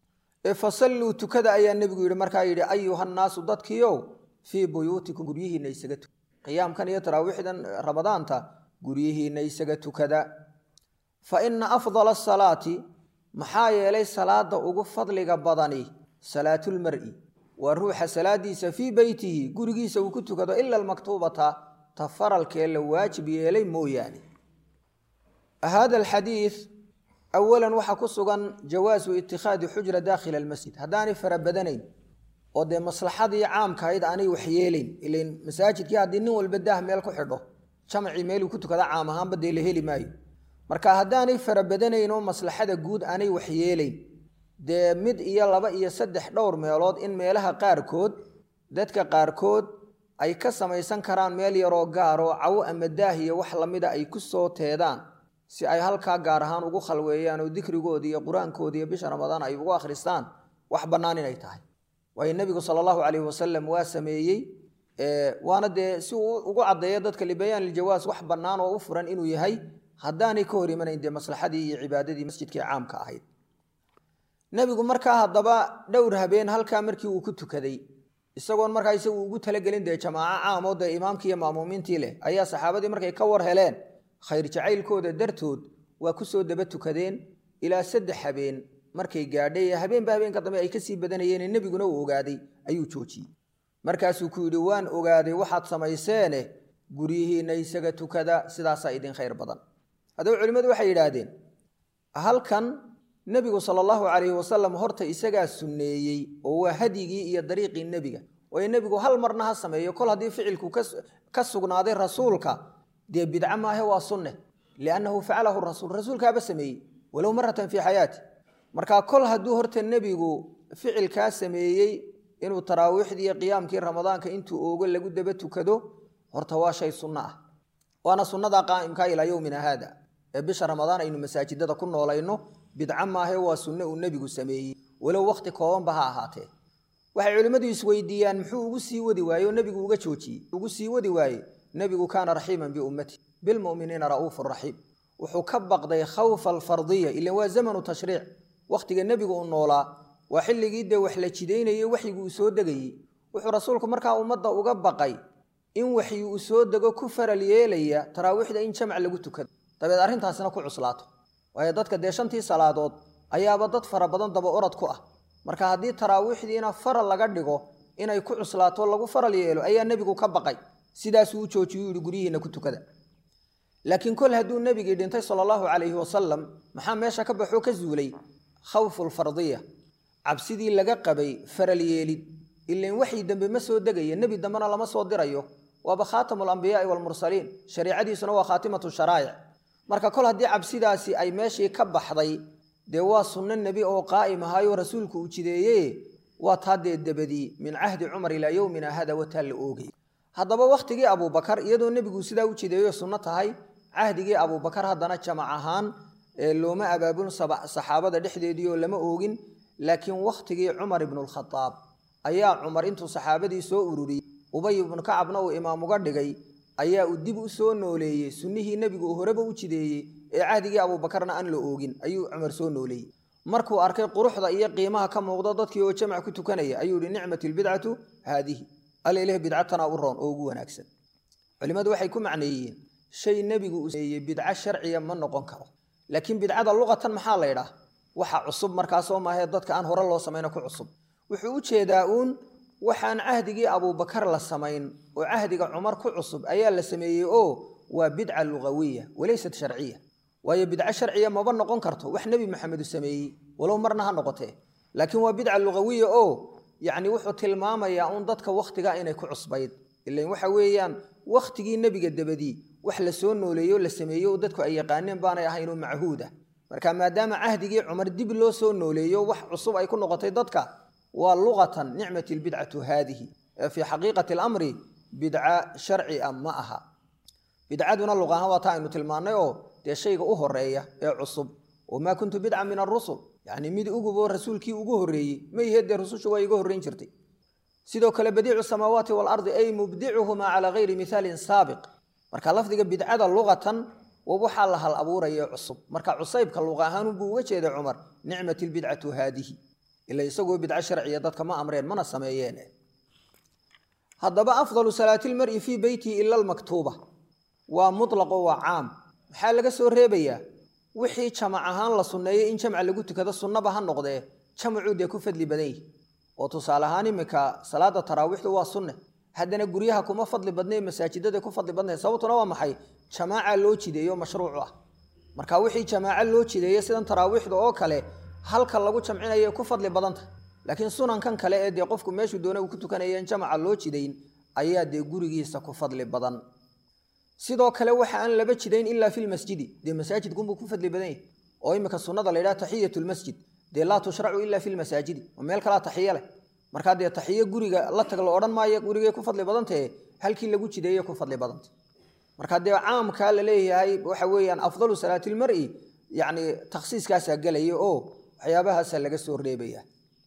ee fasalluu tukada ayaa nebigu yidhi markaa yidhi ayuhannaasu dadkiiow fii buyuutikum guryihiinna isaga tukada qiyaamkan iyo taraawiixdan ramadaanta guryihiinna isaga tukada fa ina afdala asalaati maxaa yeelay salaada ugu fadliga badani salaatulmar'i waa ruuxa salaadiisa fii beytihi gurigiisa uu ku tukado ila almaktuubata ta faralkee la waajib yeelay mooyaane hada alxadiid awalan waxaa ku sugan jawaasu itikhaadi xujra daakhila almasjid haddaanay farabadanayn oo dee maslaxadii caamkahayd aanay waxyeelayn ilan masaajidkii haddii nin walba daah meel ku xidho jamacii meeluu ku tukada caam ahaanba dee la heli maayo marka haddaanay farabadanayn oo maslaxada guud aanay waxyeelayn dee mid iyo laba iyo saddex dhowr meelood in meelaha qaarkood dadka qaarkood ay ka samaysan karaan meel yaroo gaaroo cawo ama daah iyo wax lamida ay ku soo teedaan si ay halkaa gaar ahaan ugu khalweeyaan oo dikrigoodi iyo qur-aankoodi iyo bisha ramadaan ay ugu akhristaan wax bannaan inay tahay waayo nebigu sala allahu calayhi wasalam waa sameeyey waana dee si uu ugu caddeeyo dadka libayaan iljawaas wax bannaan oo u furan inuu yahay haddaanay ka hor imanayn dee maslaxadii iyo cibaadadii masjidkii caamka ahayd nebigu markaa haddaba dhowr habeen halkaa markii uu ku tukaday isagoon markaa isagu ugu talagelin dee jamaaco caamoo dee imaamkii iyo maamuumiintii leh ayaa saxaabadii markay ka war heleen khayr jacaylkooda dartood waa ku soo daba tukadeen ilaa saddex habeen markay gaadhay habeenba habeenka dambe ay kasii badanayeen nebiguna uu ogaaday ayuu joojiyey markaasuu ku yidhi waan ogaaday waxaad samayseene guryihiinna isaga tukada sidaasaa idin khayr badan haddaba culimmadu waxay yidhaahdeen halkan nebigu sala allahu calayhi wasalam horta isagaa sunneeyey oo waa hadyigii iyo dariiqii nebiga waayo nebigu hal marna ha sameeyo kol haddii ficilku ka sugnaaday rasuulka dee bidco maahe waa sunne liannahu facalahu rasuul rasuulkaaba sameeyey walow maratan fii xayaati marka kol hadduu horta nebigu ficilkaa sameeyey inuu taraawiixdii iyo qiyaamkii ramadaanka intuu oogo lagu daba tukado horta waa shay sunno ah waana sunnada qaa'imka ilaa yowmina haada ee bisha ramadaan aynu masaajidada ku noolayno bidco maahe waa sunne uu nebigu sameeyey walow wakhti koobanba ha ahaatee waxay culimmadu isweydiiyaan muxuu ugu sii wadi waaye oo nebigu uga joojiyey ugu sii wadi waaye nebigu kaana raxiiman biummati bilmu'miniina ra'uufu raxiim wuxuu ka baqday khawfa alfardiya ilan waa zamanu tashriic wakhtiga nebigu uu noolaa waa xilligii dee wax la jidaynayey waxyigii uu soo degayey wuxuu rasuulku markaa ummadda uga baqay in waxyi uu soo dego ku faral yeelaya taraawiixda in jamac lagu tukado dabeed arrintaasina ku cuslaato waayo dadka dee shantii salaadood ayaaba dad fara badan daba orad ku ah marka haddii taraawiixdiina faral laga dhigo inay ku cuslaato lagu faral yeelo ayaa nebigu ka baqay sidaasuu u joojiyuu yihi guryihiina ku tukada laakiin kol hadduu nebigii dhintay sala allahu calayhi wasalam maxaa meesha ka baxoo ka zuulay khawfulfardiya cabsidii laga qabay faral yeelid ilan waxii dambe ma soo degaya nebi dambena lama soo dirayo waaba khaatamu alambiyaai waalmursaliin shariicadiisuna waa khaatimatu sharaa'ic marka kol haddii cabsidaasi ay meeshii ka baxday dee waa sunno nebi oo qaa'im ahaayo rasuulku uu jideeye waa taa dee dabadii min cahdi cumar ilaa yowmina hada wataa la oogay haddaba wakhtigii abuubakar iyadoo nebigu sidaa u jideeyo sunno tahay cahdigii abuubakar haddana jamac ahaan looma abaabulin saxaabada dhexdeedii oo lama oogin laakiin wakhtigii cumar ibnulkhadaab ayaa cumar intuu saxaabadii soo ururiyey ubay ibnu kacabna uu imaam uga dhigay ayaa uu dib u soo nooleeyey sunnihii nebigu uu horeba u jideeyey ee cahdigii abuubakarna aan la oogin ayuu cumar soo nooleeyey markuu arkay quruxda iyo qiimaha ka muuqda dadkii oo jamac ku tukanaya ayuu yihi nicmat lbidcatu haadihi alileh bidcatana u roon oo ugu wanaagsan culimmadu waxay ku macneeyeen shay nebigu uu sameeyey bidco sharciya ma noqon karo laakiin bidcada luqatan maxaa la ydhaah waxa cusub markaasoo maahee dadka aan hore loo samayno ku cusub wuxuu u jeedaa uun waxaan cahdigii abuubakar la samayn oo cahdiga cumar ku cusub ayaa la sameeyey oo waa bidca lugawiya walaysat sharciya waayo bidco sharciya maba noqon karto wax nebi maxamedu sameeyey walow marna ha noqotee laakiin waa bidca lugawiya oo yacni wuxuu tilmaamayaa uun dadka wakhtigaa inay ku cusbayd ilan waxa weeyaan wakhtigii nebiga dabadii wax la soo nooleeyo la sameeyo oo dadku ay yaqaaneen baanay ahaynoo machuud ah marka maadaama cahdigii cumar dib loo soo nooleeyo wax cusub ay ku noqotay dadka waa luqatan nicmat lbidcatu haadihi ee fii xaqiiqati alamri bidca sharci a ma aha bidcaduna luq ahaan waa taa aynu tilmaannay oo dee shayga u horeeya ee cusub oo maa kuntu bidca min arusul yacni mid uguboo rasuulkii ugu horreeyey ma ihee dee rusushu waa iga horreyn jirtay sidoo kale badiicu samaawaati waalardi ay mubdicuhumaa calaa gayri mihaalin saabiq marka lafdiga bidcada luqatan waa waxaa la hal abuuraya cusub marka cusaybka luqa ahaanunbuu uga jeeday cumar nicmat lbidcatu haadihi ila isagoo bidco sharciya dadka ma amreen mana sameeyeen haddaba afdalu salaati lmari fii beytihi ila almaktuuba waa mutlaqo waa caam maxaa laga soo reebayaa wixii jamac ahaan la sunneeyey in jamca lagu tukado sunnaba ha noqdee jamacuu dee ku fadli badan yihi oo tusaale ahaan iminka salaada taraawiixdu waa sunne haddana guryaha kuma fadli badnay masaajidada ku fadli badnay sababtuna waa maxay jamaaca loo jideeyo mashruucu ah marka wixii jamaaco loo jideeyo sidan taraawiixda oo kale halka lagu jamcinaya ku fadli badanta laakiin sunankan kale ee dee qofku meeshuu doona uu ku tukanaya in jamaca loo jidayn ayaa dee gurigiisa ku fadli badan sidoo kale waxa aan laba jidayn ilaa filmasjidi dee masaajidkunbuu ku fadli badan yahy oo iminka sunnada la ydhaha taxiyat lmasjid dee laa tushracu ila fi lmasaajidi oo meel kalaa taxiye leh markaa dee taxiye guriga la tag la odhan maayo gurigay ku fadli badantahe halkii lagu jideeye ku fadli badanta marka dee caamkaa la leeyahay waxa weeyaan afdalu salaati lmari yacni takhsiiskaasaa gelaya oo waxyaabahaasaa laga soo reebaya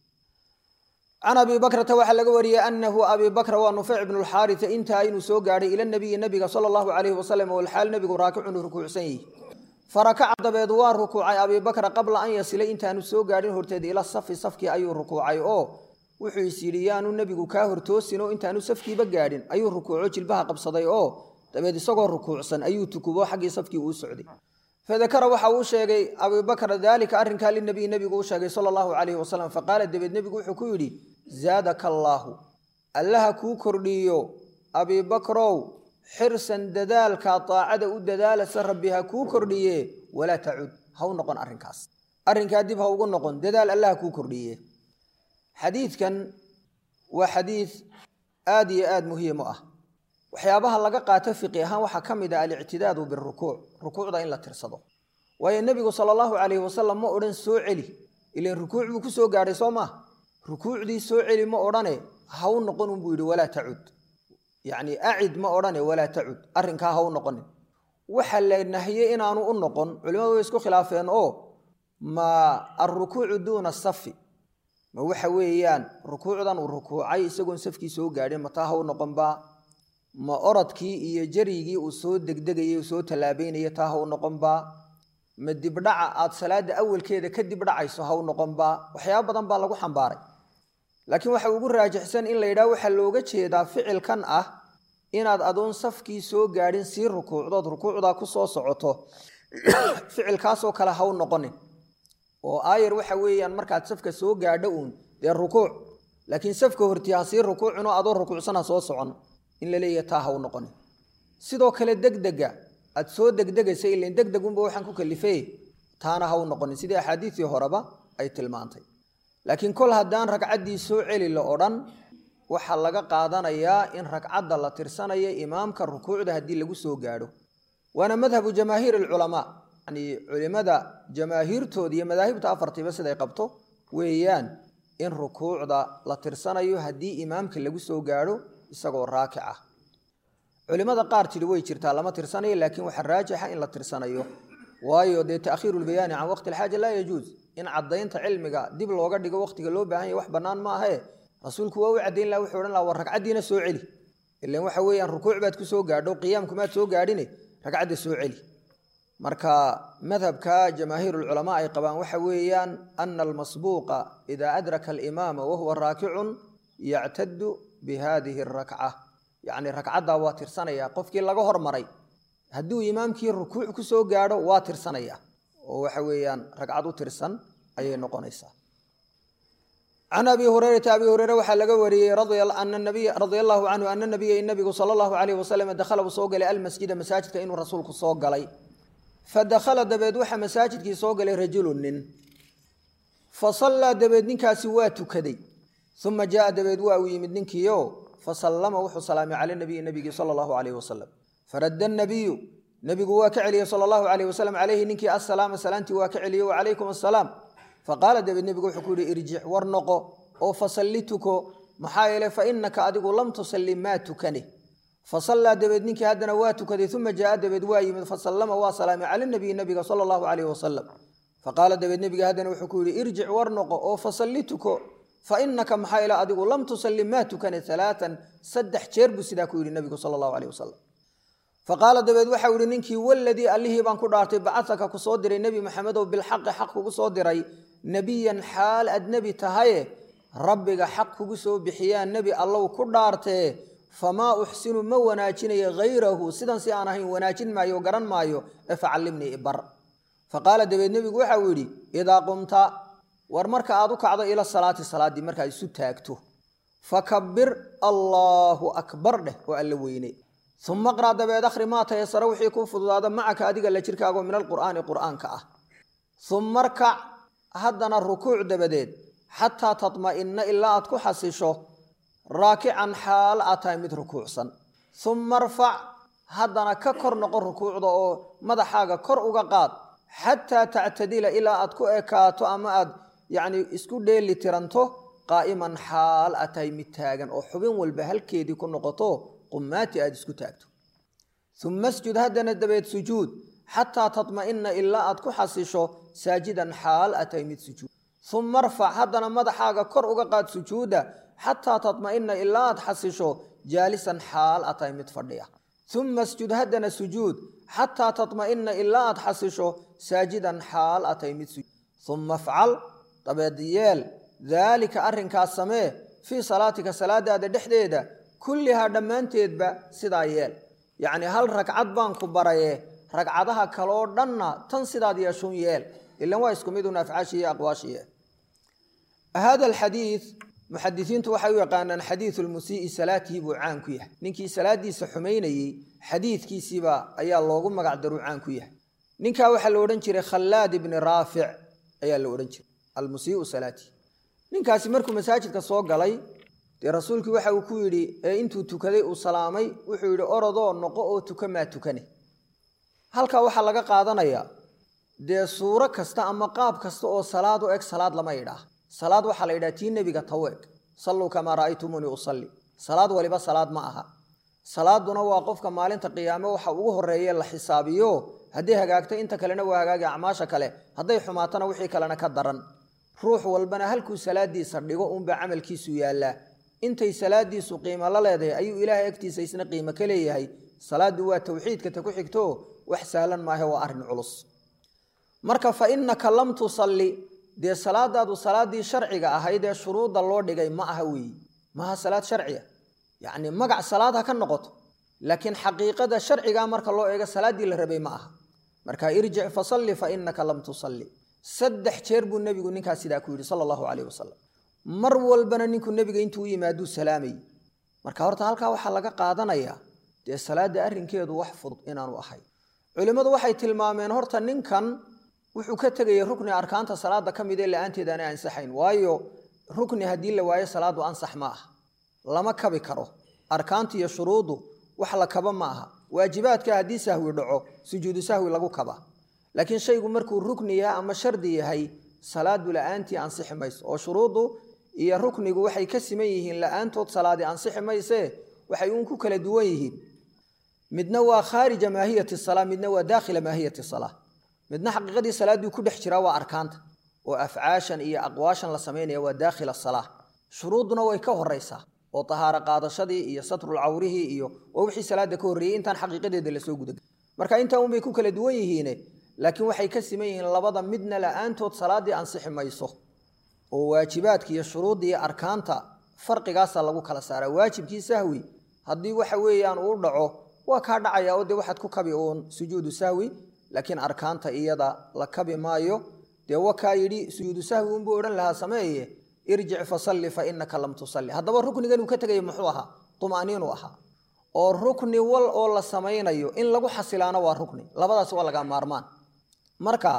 can abi bakrata waxaa laga wariyey anahu abi bakra waa nufeyc bnu lxaarita intaa inuu soo gaadhay ila nabiyi nabiga sala allahu calayhi wasalam walxaal nabigu raakicun rukuucsan yihi farakaca dabeed waa rukuucay abi bakra qabla an yasilay intaanu soo gaadhin horteed ila safi safkii ayuu rukuucay oo wuxuu is yidhi yaanu nebigu kaa hortoosinoo intaanu safkiiba gaadhin ayuu rukuuco jilbaha qabsaday oo dabeed isagoo rukuucsan ayuu tukubo xaggii safkii uu socday fadakara waxa uu sheegay abibakr daalika arrinkaa linabiy nebigu u sheegay sala allahu calayhi wasalam faqaala dabeed nebigu wuxuu ku yidhi zaadaka allaahu allaha kuu kordhiiyo abibakrow xirsan dadaalka daacada u dadaalasa rabbi ha kuu kordhiye walaa tacud ha u noqon arrinkaas arrinkaa dib ha ugu noqon dadaal allaha kuu kordhiye xadiidkan waa xadiid aad iyo aad muhiim u ah waxyaabaha laga qaato fiqi ahaan waxaa ka mid ah alictidaadu birukuuc rukuucda in la tirsado waayo nebigu sala allahu calayhi wasalam ma odhan soo celi ilan rukuuc buu ku soo gaadhay soo maah rukuucdii soo celi ma odhane ha u noqon unbuu yidhi walaa tacud yacni acid ma odhane walaa tacud arrinkaa ha u noqonin waxa la nahiyey inaanu u noqon culimadu way isku khilaafeen oo ma alrukuucu duuna safi ma waxa weeyaan rukuucdan uu rukuucay isagoon safkii soo gaadhin ma taa ha u noqonbaa ma orodkii iyo jarigii uu soo degdegayay uu soo tallaabeynaya taa ha u noqonbaa ma dibdhaca aad salaada awalkeeda ka dibdhacayso ha u noqonbaa waxyaaba badan baa lagu xambaaray laakiin waxa ugu raajixsan in la yidhaha waxaa looga jeedaa ficilkan ah inaad adoon safkii soo gaadhin sii rukuucdood rukuucdaa ku soo socoto ficilkaasoo kale ha u noqonin oo aayar waxa weeyaan markaad safka soo gaadho uun dee rukuuc laakiin safka hortii ha sii rukuucin oo adoo rukuucsan ha soo socon in la leeyahay taa ha u noqonin sidoo kale degdega aad soo degdegaysa ilan degdegunba waxaan ku kalifay taana ha u noqonin sidii axaadiistii horeba ay tilmaantay laakiin kol haddaan ragcaddii soo celi la odhan waxaa laga qaadanayaa in ragcadda la tirsanayo imaamka rukuucda haddii lagu soo gaadho waana madhabu jamaahiir alculamaa yani culimada jamaahiirtooda iyo madaahibta afartiiba siday qabto weeyaan in rukuucda la tirsanayo haddii imaamka lagu soo gaadho isagoo raakic ah culimada qaar tidhi way jirtaa lama tirsanayo laakiin waxaa raajixa in la tirsanayo waayo dee taakhiiru lbayaani can waqti alxaaja laa yajuuz in caddaynta cilmiga dib looga dhigo waqtiga loo baahan yahy wax bannaan ma ahe rasuulku waa u caddayn laha wuxuu odhan laha war ragcaddiina soo celi ilan waxa weeyaan rukuuc baad ku soo gaadho qiyaamkumaad soo gaadhine ragcadda soo celi marka madhabka jamaahiir lculamaa ay qabaan waxa weeyaan ana almasbuuqa idaa adraka alimaama wahuwa raakicun yactadu bi hadihi arakca yacni ragcaddaa waa tirsanaya qofkii laga hormaray hadduu imaamkii rukuuc ku soo gaadho waa tirsanaya oo waxa weeyaan ragcad u tirsan ayay noqonaysaa can abi hurayrata abi hureyre waxaa laga wariyey radia allahu canhu ana nabiya nabigu sala allahu alayh wasalam dakhala uu soo galay almasjida masaajidka inuu rasuulku soo galay fadakhala dabeed waxaa masaajidkii soo galay rajulu nin fasallaa dabeed ninkaasi waa tukaday uma jaaa dabeed waa uu yimid ninkiio fasallama wuxuu salaamay cala nabiyi nabigii sala allahu alayh wasalam faradda nabiyu nebigu waa ka celiyey sala allahu alayh wasalam caleyhi ninkii assalaama salaantii waa ka celiyey wacalaykum assalaam faqaala dabeed nebigu wuxuu ku yihi irjic war noqo oo fasalli tuko maxaa yeeley fa innaka adigu lam tusalli maa tukane fasallaa dabeed ninkii haddana waa tukaday uma jaaa dabeed waa yimid fasallama waa salaamay cala nabiyi nabiga sala allahu calayh wasalam faqaala dabeed nebiga haddana wuxuu ku yihi irjic war noqo oo fasalli tuko fa innaka maxaa yeele adigu lam tusalli maa tukane alaaan saddex jeer buu sidaa ku yidhi nebigu sala allahu caleyh wasalam faqaala dabeed waxau ihi ninkii waladii allihii baan ku dhaartay bacataka ku soo diray nebi maxamedow bilxaqi xaq kugu soo diray nebiyan xaal aad nebi tahaye rabbiga xaq kugu soo bixiyaan nebi allow ku dhaartee famaa uxsinu ma wanaajinayo hayrahu sidan si aan ahayn wanaajin maayo garan maayo ee facallimnii ibar faqaala dabeed nebigu waxau yidhi idaa qumta war marka aad u kacdo ila salaati salaaddii markaad isu taagto fakabir allaahu akbar dheh oo alla weyne uma qra' dabeed akhri maa tayasara wixii kuu fududaada macaka adiga la jirkaago min alqur'aani qur'aanka ah uma arkac haddana rukuuc dabadeed xataa tatma'inna ilaa aad ku xasisho raakican xaal aad tahay mid rukuucsan uma arfac haddana ka kor noqo rukuucda oo madaxaaga kor uga qaad xataa tactadila ilaa aad ku ekaato ama aad yacni isku dheeli tiranto qaa'iman xaal aad tahay mid taagan oo xubin walba halkeedii ku noqoto qumaati aad isku taagto uma asjud haddana dabeed sujuud xataa tatma'ina ilaa aad ku xasisho saajidan xaal aad tahay mid sujuud uma arfac haddana madaxaaga kor uga qaad sujuuda xataa tatma'ina ilaa aad xasisho jaalisan xaal aad tahay mid fadhiya uma asjud haddana sujuud xataa tatma'ina ilaa aad xasisho saajidan xaal aad tahay mid sujuud uma afcal dabeed yeel daalika arrinkaas samee fii salaatika salaadaada dhexdeeda kullihaa dhammaanteedba sidaa yeel yacnii hal ragcad baan ku baraye ragcadaha kaloo dhanna tan sidaad yeeshun yeel ilan waa isku midun afcaashi iyo aqwaashiye hada alxadiid muxadisiintu waxay u yaqaanaan xadiidu lmusii'i salaatihi buu caan ku yahay ninkii salaadiisa xumaynayey xadiidkiisiiba ayaa loogu magac daruu caan ku yahay ninkaa waxaa la odhan jiray khallaad ibni raafic ayaa la odhan jiray almusii'u salaatihi ninkaasi markuu masaajidka soo galay dee rasuulkii waxa uu ku yidhi ee intuu tukaday uu salaamay wuxuu yidhi orodoo noqo oo tuka maa tukane halkaa waxaa laga qaadanayaa dee suuro kasta ama qaab kasta oo salaad u eg salaad lama idhaah salaad waxaa la yidhaha tii nebiga taw eg salluu kamaa ra'aytumuunii usalli salaad waliba salaad ma aha salaaduna waa qofka maalinta qiyaame waxa ugu horreeye la xisaabiyo hadday hagaagto inta kalena waa hagaagi acmaasha kale hadday xumaatona wixii kalena ka daran ruux walbana halkuu salaadiisa dhigo uunbaa camalkiisu yaallaa intay salaadiisu qiimo la leedahay ayuu ilaahay agtiisa isna qiimo ka leeyahay salaaddu waa tawxiidka ta ku xigto wax sahlan maahe waa arrin culus marka fa innaka lam tusalli dee salaadaadu salaaddii sharciga ahayd ee shuruudda loo dhigay ma aha weeyi maaha salaad sharciya yacni magac salaad ha ka noqoto laakiin xaqiiqada sharcigaa marka loo eego salaaddii la rabay ma aha marka irjic fasalli fa innaka lam tusalli saddex jeer buu nebigu ninkaas sidaa ku yidhi sala allahu caleyh wasalam mar walbana ninku nebiga intuu u yimaaduu salaamayy marka horta halkaa waxaa laga qaadanayaa dee salaadda arrinkeedu wax fudud inaanu ahay culimmadu waxay tilmaameen horta ninkan wuxuu ka tegayay rukni arkaanta salaada ka mid ee la-aanteed aanay ansaxayn waayo rukni haddii la waayo salaadu ansax ma aha lama kabi karo arkaanta iyo shuruuddu wax la kaba ma aha waajibaadka haddii sahwi dhaco sujuudu sahwi lagu kaba laakiin shaygu markuu rukni yahay ama shardi yahay salaadu la-aantii ansixi mayso oo shuruuddu iyo ruknigu waxay ka siman yihiin la-aantood salaadi ansixi maysee waxay uun ku kala duwan yihiin midna waa khaarija maahiyati salaa midna waa daakhila maahiyati salaa midna xaqiiqadii salaaddii ku dhex jiraa waa arkaanta oo afcaashan iyo aqwaashan la samaynaya waa daakhila salaa shuruudduna way ka horaysaa oo tahaaro qaadashadii iyo satrul cawrihii iyo waa wixii salaada ka horreeyey intaan xaqiiqadeeda lasoo guda marka intaa unbay ku kala duwan yihiine laakiin waxay ka siman yihiin labada midna la-aantood salaaddii ansixi mayso oo waajibaadka iyo shuruudda iyo arkaanta farqigaasa lagu kala saaraa waajibkii sahwi haddii waxa weeyaan uu dhaco waa kaa dhacaya oo dee waxaad ku kabi uun sujuudu sahwi laakiin arkaanta iyada la kabi maayo dee wakaa yidhi sujuudu sahwi unbuu odhan lahaa sameeye irjic fasalli fa inaka lam tusalli haddaba ruknigan uu ka tegaya muxuu ahaa tuma'niinu ahaa oo rukni wal oo la samaynayo in lagu xasilaano waa rukni labadaas waa laga maarmaan marka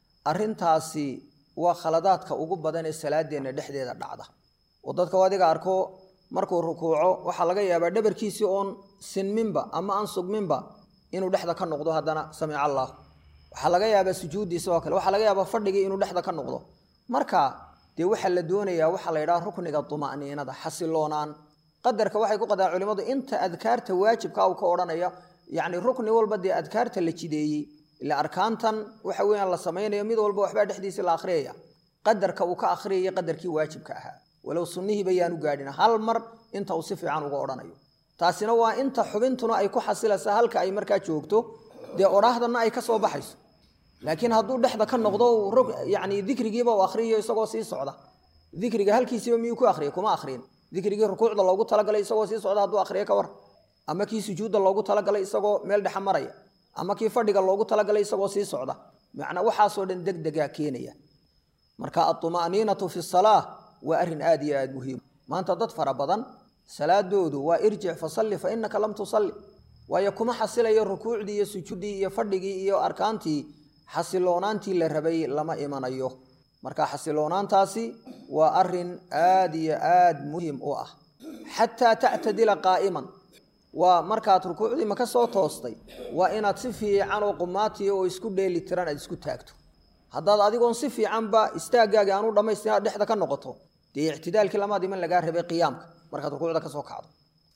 arintaasi waa khaladaadka ugu badan ee salaadeenna dhexdeeda dhacda oo dadka adiga arko markuu rukuuco waxaa laga yaabaa dhabarkiisii oon sinminba ama aan sugminba inuu dhexda ka noqdo haddana samica allah waxaa laga yaabaa sujuuddii sidoo kale waxaa laga yaabaa fadhigii inuu dhexda ka noqdo marka dee waxaa la doonayaa waxaa la yidhaha rukniga tuma'niinada xasiloonaan qadarka waxay ku qadaan culimmadu inta adkaarta waajibka uu ka odhanaya yacni rukni walba dee adkaarta la jideeyey ila arkaantan waxa weeyaan la samaynayo mid walba waxbaa dhexdiisa la akhriyaya qadarka uu ka akhriyaya qadarkii waajibka ahaa walow sunnihiiba yaanu gaadhin hal mar inta uu si fiican uga odhanayo taasina waa inta xubintuna ay ku xasilaysa halka ay markaa joogto dee odhaahdana ay ka soo baxayso laakiin hadduu dhexda ka noqdo yani dikrigiiba uu akhriyayo isagoo sii socda dikriga halkiisiiba miyuu ku akhriyay kuma akhriyin dikrigii rukuucda loogu talagalay isagoo sii socda hadduu akhriyo ka war ama kii sujuudda loogu talagalay isagoo meel dhexa maraya ama kii fadhiga loogu talagalay isagoo sii socda macnaa waxaasoo dhan deg degaa keenaya marka atuma'niinatu fi salaa waa arrin aad iyo aad muhiim maanta dad fara badan salaadoodu waa irjic fasalli fa inaka lam tusalli waayo kuma xasilayo rukuucdii iyo sujuuddii iyo fadhigii iyo arkaantii xasiloonaantii la rabay lama imanayo marka xasiloonaantaasi waa arin aad iyo aad muhim u ah xataa tactadila qaa'iman waa markaad rukuucdii maka soo toostay waa inaad si fiican oo qumaatiya oo isku dheeli tiran aad isku taagto haddaad adigoon si fiicanba istaaggaagi aanu dhammaystin aad dhexda ka noqoto dee ictidaalkii lamaad iman lagaa rabay qiyaamka markaad rukuucda ka soo kacdo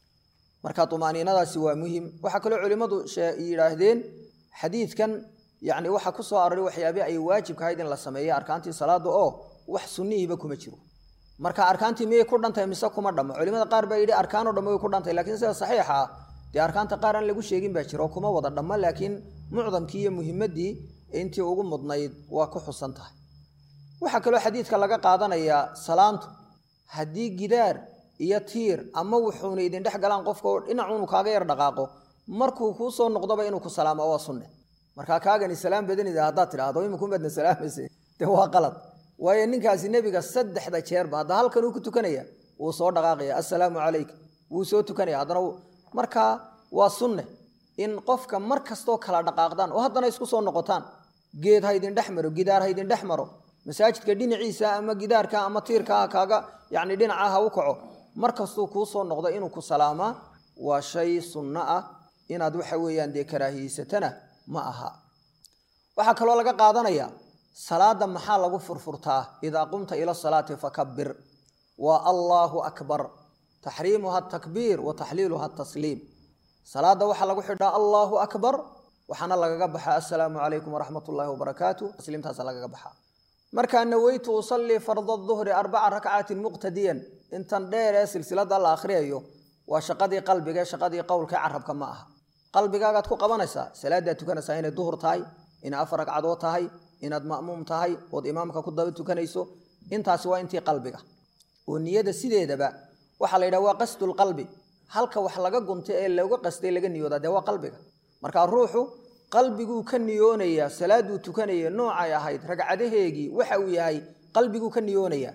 marka tumaaniinadaasi waa muhim waxaa kaloo culimmadu yidhaahdeen xadiidkan yani waxaa ku soo aroray waxyaabii ay waajibka ahayd in la sameeyo arkaantii salaada oo wax sunnihiiba kuma jiro marka arkaantii miyay ku dhantahay mise kuma dhammo culimada qaar baa yidhi arkaanoo dhamme way ku dhantahay lakiin sida saxiixa ah dee arkaanta qaar aan lagu sheegin baa jiro kuma wada dhammo laakiin mucdamkii iyo muhimaddii intii ugu mudnayd waa ku xusan tahay waxaa kaloo xadiidka laga qaadanayaa salaantu haddii gidaar iyo tiir ama wuxuuna idin dhex galaan qofka oo dhinacuunu kaaga yar dhaqaaqo markuu kuu soo noqdoba inuu ku salaamo waa sunne markaa kaagani salaam badanida haddaad tidhaahdo iminkumadna salaamayse dee waa qalad waayo ninkaasi nebiga saddexda jeerba hadda halkan uu ku tukanaya wuu soo dhaqaaqaya assalaamu calayk wuu soo tukanaya haddana markaa waa sunne in qofka mar kastoo kala dhaqaaqdaan oo haddana isku soo noqotaan geed ha idin dhex maro gidaar ha idin dhex maro masaajidka dhinaciisa ama gidaarka ama tiirkaa kaaga yacni dhinaca ha u kaco mar kastuu kuu soo noqdo inuu ku salaamaa waa shay sunno ah inaad waxa weeyaan dee karaahiyeysatana ma aha waxaa kaloo laga qaadanayaa salaada maxaa lagu furfurtaa idaa qumta ila salaati fakabir waa allaahu akbar taxriimuha atakbiir wa taxliiluha atasliim salaada waxaa lagu xidhaa allaahu akbar waxaana lagaga baxaa assalaamu calaykum waraxmat ullaahi wabarakaatu tasliimtaasa lagaga baxaa markaa naweytu usallii farda duhri arbaca rakcaatin muqtadiyan intan dheer ee silsilada la akhriyayo waa shaqadii qalbiga shaqadii qowlka carabka ma aha qalbigaagaad ku qabanaysaa salaadaad tukanaysaa inay duhur tahay inay afar ragcadood tahay inaad ma'muum tahay ood imaamka ku daba tukanayso intaasi waa intii qalbiga oo niyada sideedaba waxaa la yidhaha waa qasdulqalbi halka wax laga gunta ee looga qastay laga niyoodaa dee waa qalbiga markaa ruuxu qalbiguu ka niyoonayaa salaaduu tukanaya noocay ahayd ragcadaheegii waxa uu yahay qalbiguu ka niyoonayaa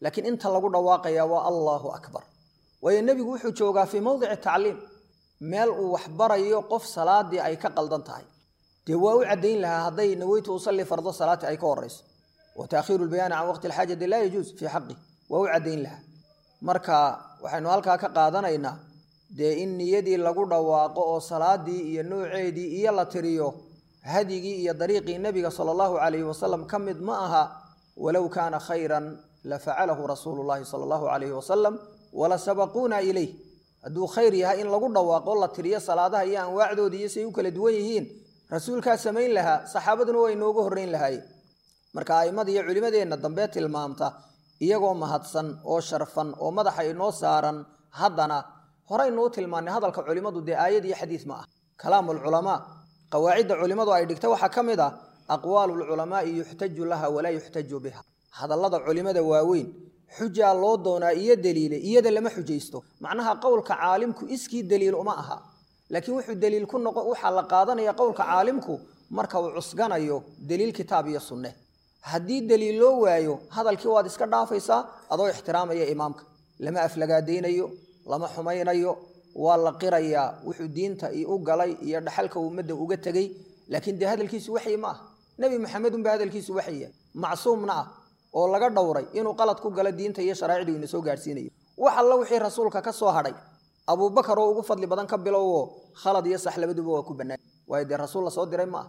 laakiin inta lagu dhawaaqaya waa allaahu akbar waayo nebigu wuxuu joogaa fii mowdici tacliim meel uu waxbarayo qof salaadii ay ka qaldan tahay dee waa u caddayn lahaa hadday naweytu usalli fardo salaati ay ka horayso wa taakhiiru lbayaani can waqti alxaajati laa yajuus fii xaqi waa u caddayn lahaa marka waxaynu halkaa ka qaadanaynaa dee in niyadii lagu dhawaaqo oo salaadii iyo nooceedii iyo la tiriyo hadyigii iyo dariiqii nebiga sala allahu calayhi wasalam ka mid ma aha walow kaana khayran la facalahu rasuulu llahi sala allahu calayhi wasalam wala sabaquuna ilayh hadduu khayr yahay in lagu dhawaaqo la tiriyo salaadaha iyo anwaacdoodii iyo siay u kala duwan yihiin rasuulkaa samayn lahaa saxaabaduna waa inooga horreyn lahaayeen marka a'immada iyo culimmadeenna dambe tilmaamta iyagoo mahadsan oo sharfan oo madaxa inoo saaran haddana horeynuu tilmaannay hadalka culimmadu dee aayad iyo xadiis ma ah kalaamu alculamaa qawaacidda culimmadu ay dhigta waxaa ka mid ah aqwaalu lculamaa'i yuxtaju laha walaa yuxtaju biha hadallada culimmada waaweyn xujaa loo doonaa iyo daliile iyada lama xujaysto macnaha qowlka caalimku iskii daliil uma aha laakiin wuxuu daliil ku noqon waxaa la qaadanaya qowlka caalimku marka uu cusganayo daliil kitaab iyo sunne haddii daliil loo waayo hadalkii waad iska dhaafaysaa adoo ixtiraamaya imaamka lama aflagaadaynayo lama xumaynayo waa la qirayaa wuxuu diinta u galay iyo dhaxalka ummadda uga tegey laakiin dee hadalkiisu waxyi ma ah nebi maxamed unba hadalkiisu waxya macsuumna ah oo laga dhowray inuu qalad ku galo diinta iyo sharaa'icdii ina soo gaadhsiinayo wax alla wixii rasuulka ka soo hadhay abuubakar oo ugu fadli badan ka bilowo khalad iyo sax labaduba waa ku bannaan waayo dee rasuul la soo diray ma ah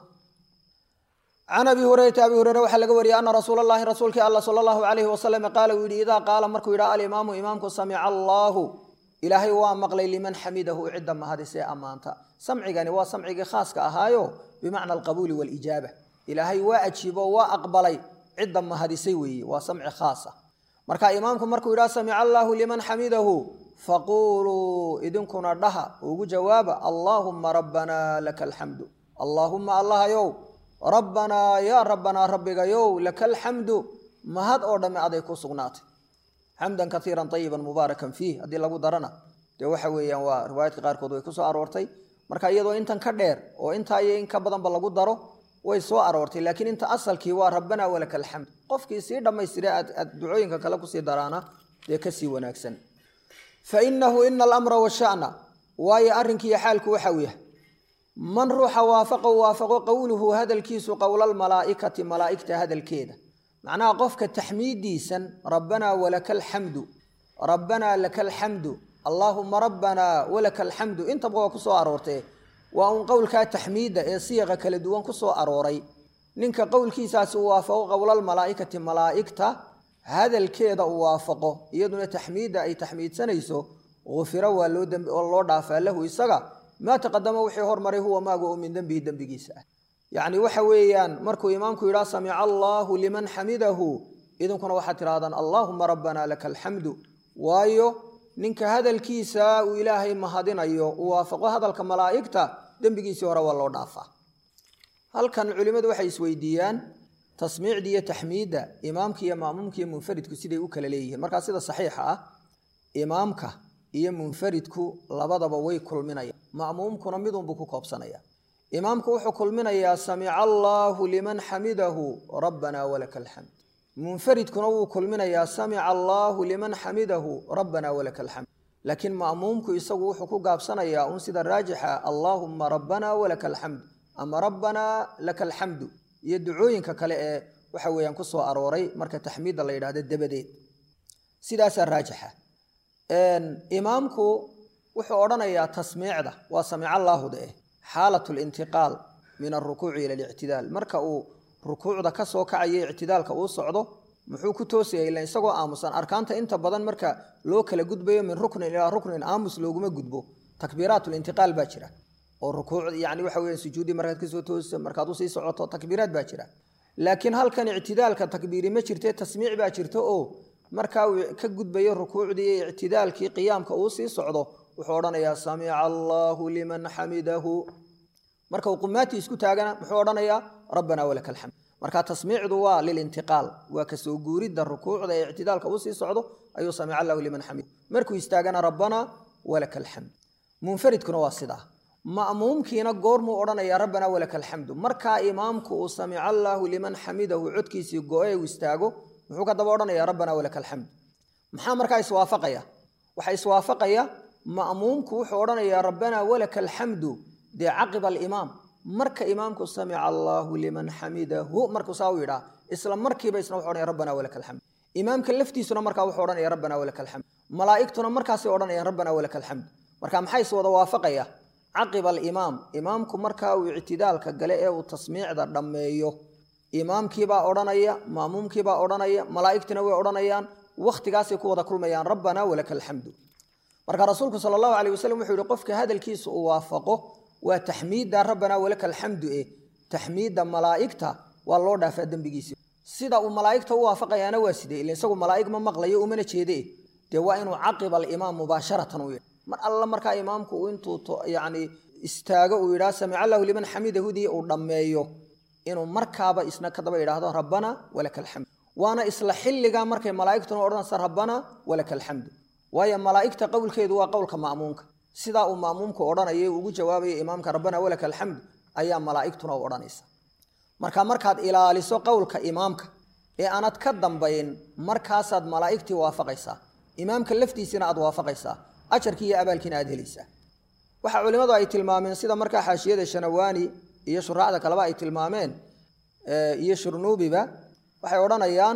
can abi hurayrata abi hureyre waxaa laga wariyey ana rasuul allahi rasuulkii alla sala allahu calayhi wasalam qaala uu yidhi idaa qaala markuu yidhaha alimaamu imaamku samica allaahu ilaahay waa maqlay liman xamidahu cidda mahadisee ammaanta samcigani waa samcigii khaaska ahaayo bimacna alqabuuli waalijaaba ilaahay waa ajiibo waa aqbalay cidda mahadisay weeye waa samci khaasa marka imaamku markuu yidhaha samica allaahu liman xamidahu faquuluu idinkuna dhaha ugu jawaaba allaahumma rabbanaa laka alxamdu allaahumma allahayow rabbanaa yaa rabbanaa rabbigayow laka alxamdu mahad oo dhamme aday ku sugnaatay xamdan kaiiran ayiban mubaarakan fiih haddii lagu darana dee waxa weeyaan waa riwaayaadka qaarkood way ku soo aroortay marka iyadoo intan ka dheer oo intaa iyo in ka badanba lagu daro way soo aroortay laakiin inta asalkii waa rabbanaa walaka alxamd qofkii sii dhammaystira aad ducooyinka kale kusii daraana dee kasii wanaagsan fa inahu ina alamra washana waayo arrinkiiyo xaalku waxa uu yahay man ruuxa waafaqo waafaqo qowluhu hadalkiisu qowlalmalaa'ikati malaa'igta hadalkeeda macnaha qofka taxmiiddiisan rabbanaa walaka alxamdu rabbanaa laka alxamdu allaahuma rabbanaa walaka alxamdu intaba waa ku soo aroortee waa uun qowlkaa taxmiidda ee siiqa kala duwan ku soo arooray ninka qowlkiisaasi uu waafaqo qowlalmalaa'ikati malaa'igta hadalkeeda uu waafaqo iyaduna taxmiidda ay taxmiidsanayso ufira waa loo loo dhaafaa lahu isaga maa taqadama wixii hormaray huwa maaga oo min dembihi dembigiisa ah yacni waxa weeyaan markuu imaamku yidhaha samica allaahu liman xamidahu idinkuna waxaad tidhahdaan allaahuma rabbanaa laka alxamdu waayo ninka hadalkiisa uu ilaahay mahadinayo uu waafaqo hadalka malaa'igta dembigiisii hore waa loo dhaafaa halkan culimmadu waxay isweydiiyaan tasmiicda iyo taxmiidda imaamka iyo ma'muumka iyo munfaridku siday u kala leeyihiin markaa sida saxiixa ah imaamka iyo munfaridku labadaba way kulminayaan ma'muumkuna midunbuu ku koobsanaya imaamku wuxuu kulminayaa samica allaahu liman xamidahu rabbanaa walaka alxamd munfaridkuna wuu kulminayaa samica allaahu liman xamidahu rabbanaa walaka alxamd laakiin ma'muumku isagu wuxuu ku gaabsanayaa un sida raajixa allaahumma rabbanaa walaka alxamd ama rabbanaa laka alxamdu iyo ducooyinka kale ee waxa weeyaan ku soo arooray marka taxmiidda la yidhahdo dabadeed sidaasaa raajixa imaamku wuxuu odhanayaa tasmiicda waa samica allaahuda eh xaalat lintiqaal min alrukuuci ila alictidaal marka uu rukuucda ka soo kacayo ictidaalka uu socdo muxuu ku toosaya ila isagoo aamusan arkaanta inta badan marka loo kala gudbayo min ruknin ilaa ruknin aamus looguma gudbo takbiiraat lintiqaal baa jira oo rukuuc yani waxa weya sujuuddii markaad kasoo toosa markaad usii socoto takbiiraad baa jira laakiin halkan ictidaalka takbiiri ma jirte tasmiic baa jirta oo markaa uu ka gudbayo rukuucdii iyo ictidaalkii qiyaamka uu sii socdo wuxuu odhanayaa samica allaahu liman xamidahu marka uu qumaatii isku taagana muxuu odhanayaa rabbanaa walaka alxamd marka tasmiicdu waa lilintiqaal waa kasoo guuridda rukuucda ee ictidaalka uu sii socdo ayuu samica allahu liman xamid markuu istaagana rabbanaa walaka alxamd munfaridkuna waa sidaa ma'muumkiina goormuu odhanayaa rabbanaa walaka alxamdu markaa imaamku uu samica allaahu liman xamidahu codkiisii go-e uu istaago muxuu ka daba odhanayaa rabbanaa walaka alxamd maxaa markaa iswaafaqaya waxaa iswaafaqaya ma'muumku wuxuu odhanayaa rabbanaa walaka alxamdu dee caqiba alimaam marka imaamku samica allaahu liman xamidahu markuu saa u yidhaa isla markiiba isna wuxuu odhanaya rabbanaa walaka alxamd imaamka laftiisuna markaa wuxuu odhanaya rabbanaa walaka alxamd malaa'igtuna markaasay odhanayaan rabbanaa walaka alxamd marka maxaa iswada waafaqaya caqiba alimaam imaamku markaa uu ictidaalka gale ee uu tasmiicda dhammeeyo imaamkiibaa odhanaya maamuumkiibaa odhanaya malaa'igtina way odhanayaan wakhtigaasay ku wada kulmayaan rabbanaa walaka alxamdu marka rasuulku sala allahu alayh wasalam wuxuu yihi qofka hadalkiisa uu waafaqo waa taxmiidda rabbanaa walaka alxamdu eh taxmiidda malaa'igta waa loo dhaafaa dembigiisi sida uu malaa'igta u waafaqayaana waa sidee ila isagu malaa'ig ma maqlayo umana jeede eh dee waa inuu caqiba alimaam mubaasharatan u yidhi mar alla markaa imaamku intuu yani istaago uu yidhaha samica allahu liman xamidahudii uu dhammeeyo inuu markaaba isna kadaba yidhaahdo rabbana walaka alxamd waana isla xilligaa markay malaa'igtuna odhanaysa rabbana walaka alxamdu waayo malaa'igta qowlkeedu waa qowlka ma'muumka sidaa uu ma'muumku odhanaya ugu jawaabaya imaamka rabbana walaka alxamdu ayaa malaa'igtuna u odhanaysa marka markaad ilaaliso qowlka imaamka ee aanad ka dambayn markaasaad malaa'igtii waafaqaysaa imaamka laftiisina aad waafaqaysaa ajarkii iyo abaalkiina aad helaysaa waxaa culimmadu ay tilmaameen sida markaa xaashiyada shanawaani iyo shuraacda kaleba ay tilmaameen iyo shurnuubiba waxay odhanayaan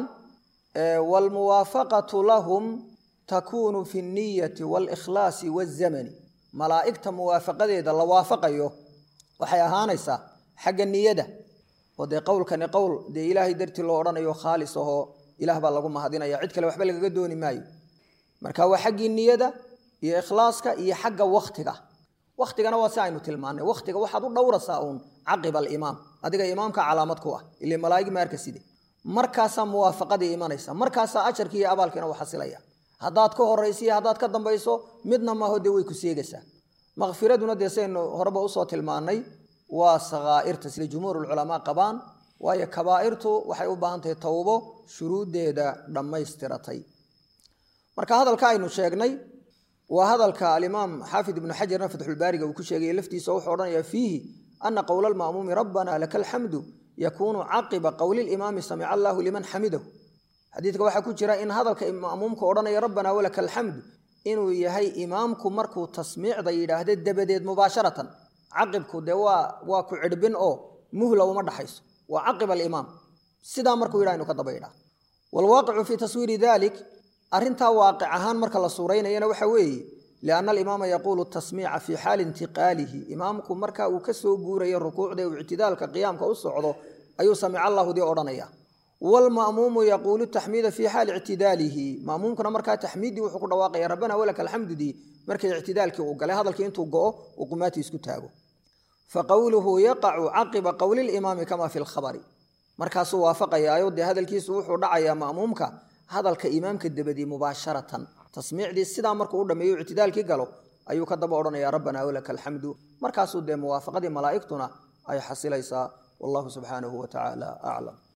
waalmuwaafaqatu lahum takuunu fi niyati waalikhlaasi waazamani malaa'igta muwaafaqadeeda la waafaqayo waxay ahaanaysaa xagga niyada oo dee qowlkani qowl dee ilaahay dartii loo odhanayo khaalis ahoo ilaah baa lagu mahadinaya cid kale waxba lagaga dooni maayo marka waa xaggii niyada iyo ikhlaaska iyo xagga waktiga waktigana waa si aynu tilmaanay waktiga waxaad u dhowrasaa uun caqiba alimaam adiga imaamka calaamad ku ah ile malaa'ig maarka side markaasaa muwaafaqadii imanaysa markaasaa ajarkii iyo abaalkiina u xasilaya haddaad ka horaysa iyo haddaad ka dambayso midna maaho dee way ku seegaysaa makfiraduna dee saynu horeba usoo tilmaanay waa sakaa'irta sida jumhuurulculamaa qabaan waayo kabaa'irtu waxay u baahan tahay towbo shuruuddeeda dhammaystiratay marka hadalka aynu sheegnay waa hadalka alimaam xaafid ibnu xajarna fatxulbaariga uu ku sheegay laftiisa wuxuu odhanayaa fiihi ana qowla alma'muumi rabbana laka alxamdu yakuunu caqiba qowli limaami samica allaahu liman xamidahu xadiidka waxaa ku jira in hadalka ma'muumka odhanaya rabbana walaka alxamdu inuu yahay imaamku markuu tasmiicda yidhaahda dabadeed mubaasharatan caqibku dee waa waa ku cidhbin oo muhla uma dhaxayso waa caqib alimaam sidaa markuu yidhaha inu ka daba yidhaha waalwaaqicu fii taswiiri dalik arrintaa waaqic ahaan marka la suuraynayana waxa weeye lianna alimaama yaquulu tasmiica fii xaali intiqaalihi imaamku marka uu ka soo guurayo rukuucda uu ictidaalka qiyaamka u socdo ayuu samica allahudii odhanaya waalma'muumu yaquulu taxmiida fii xaali ictidaalihi ma'muumkuna markaa taxmiiddii wuxuu ku dhawaaqaya rabbana walaka alxamdudii markay ictidaalkii uu galay hadalkii intuu go'o uu qumaatii isku taago faqowluhu yaqacu caqiba qowli limaami kama fi lkhabari markaasuu waafaqayaayo dee hadalkiisu wuxuu dhacayaa ma'muumka hadalka imaamka dabadii mubaasharatan tasmiicdii sidaa markuu u dhammeeyo ictidaalkii galo ayuu ka daba odhanaya rabbana walaka alxamdu markaasuu dee muwaafaqadii malaa'igtuna ay xasilaysaa wallahu subxaanahu wa tacaala aclam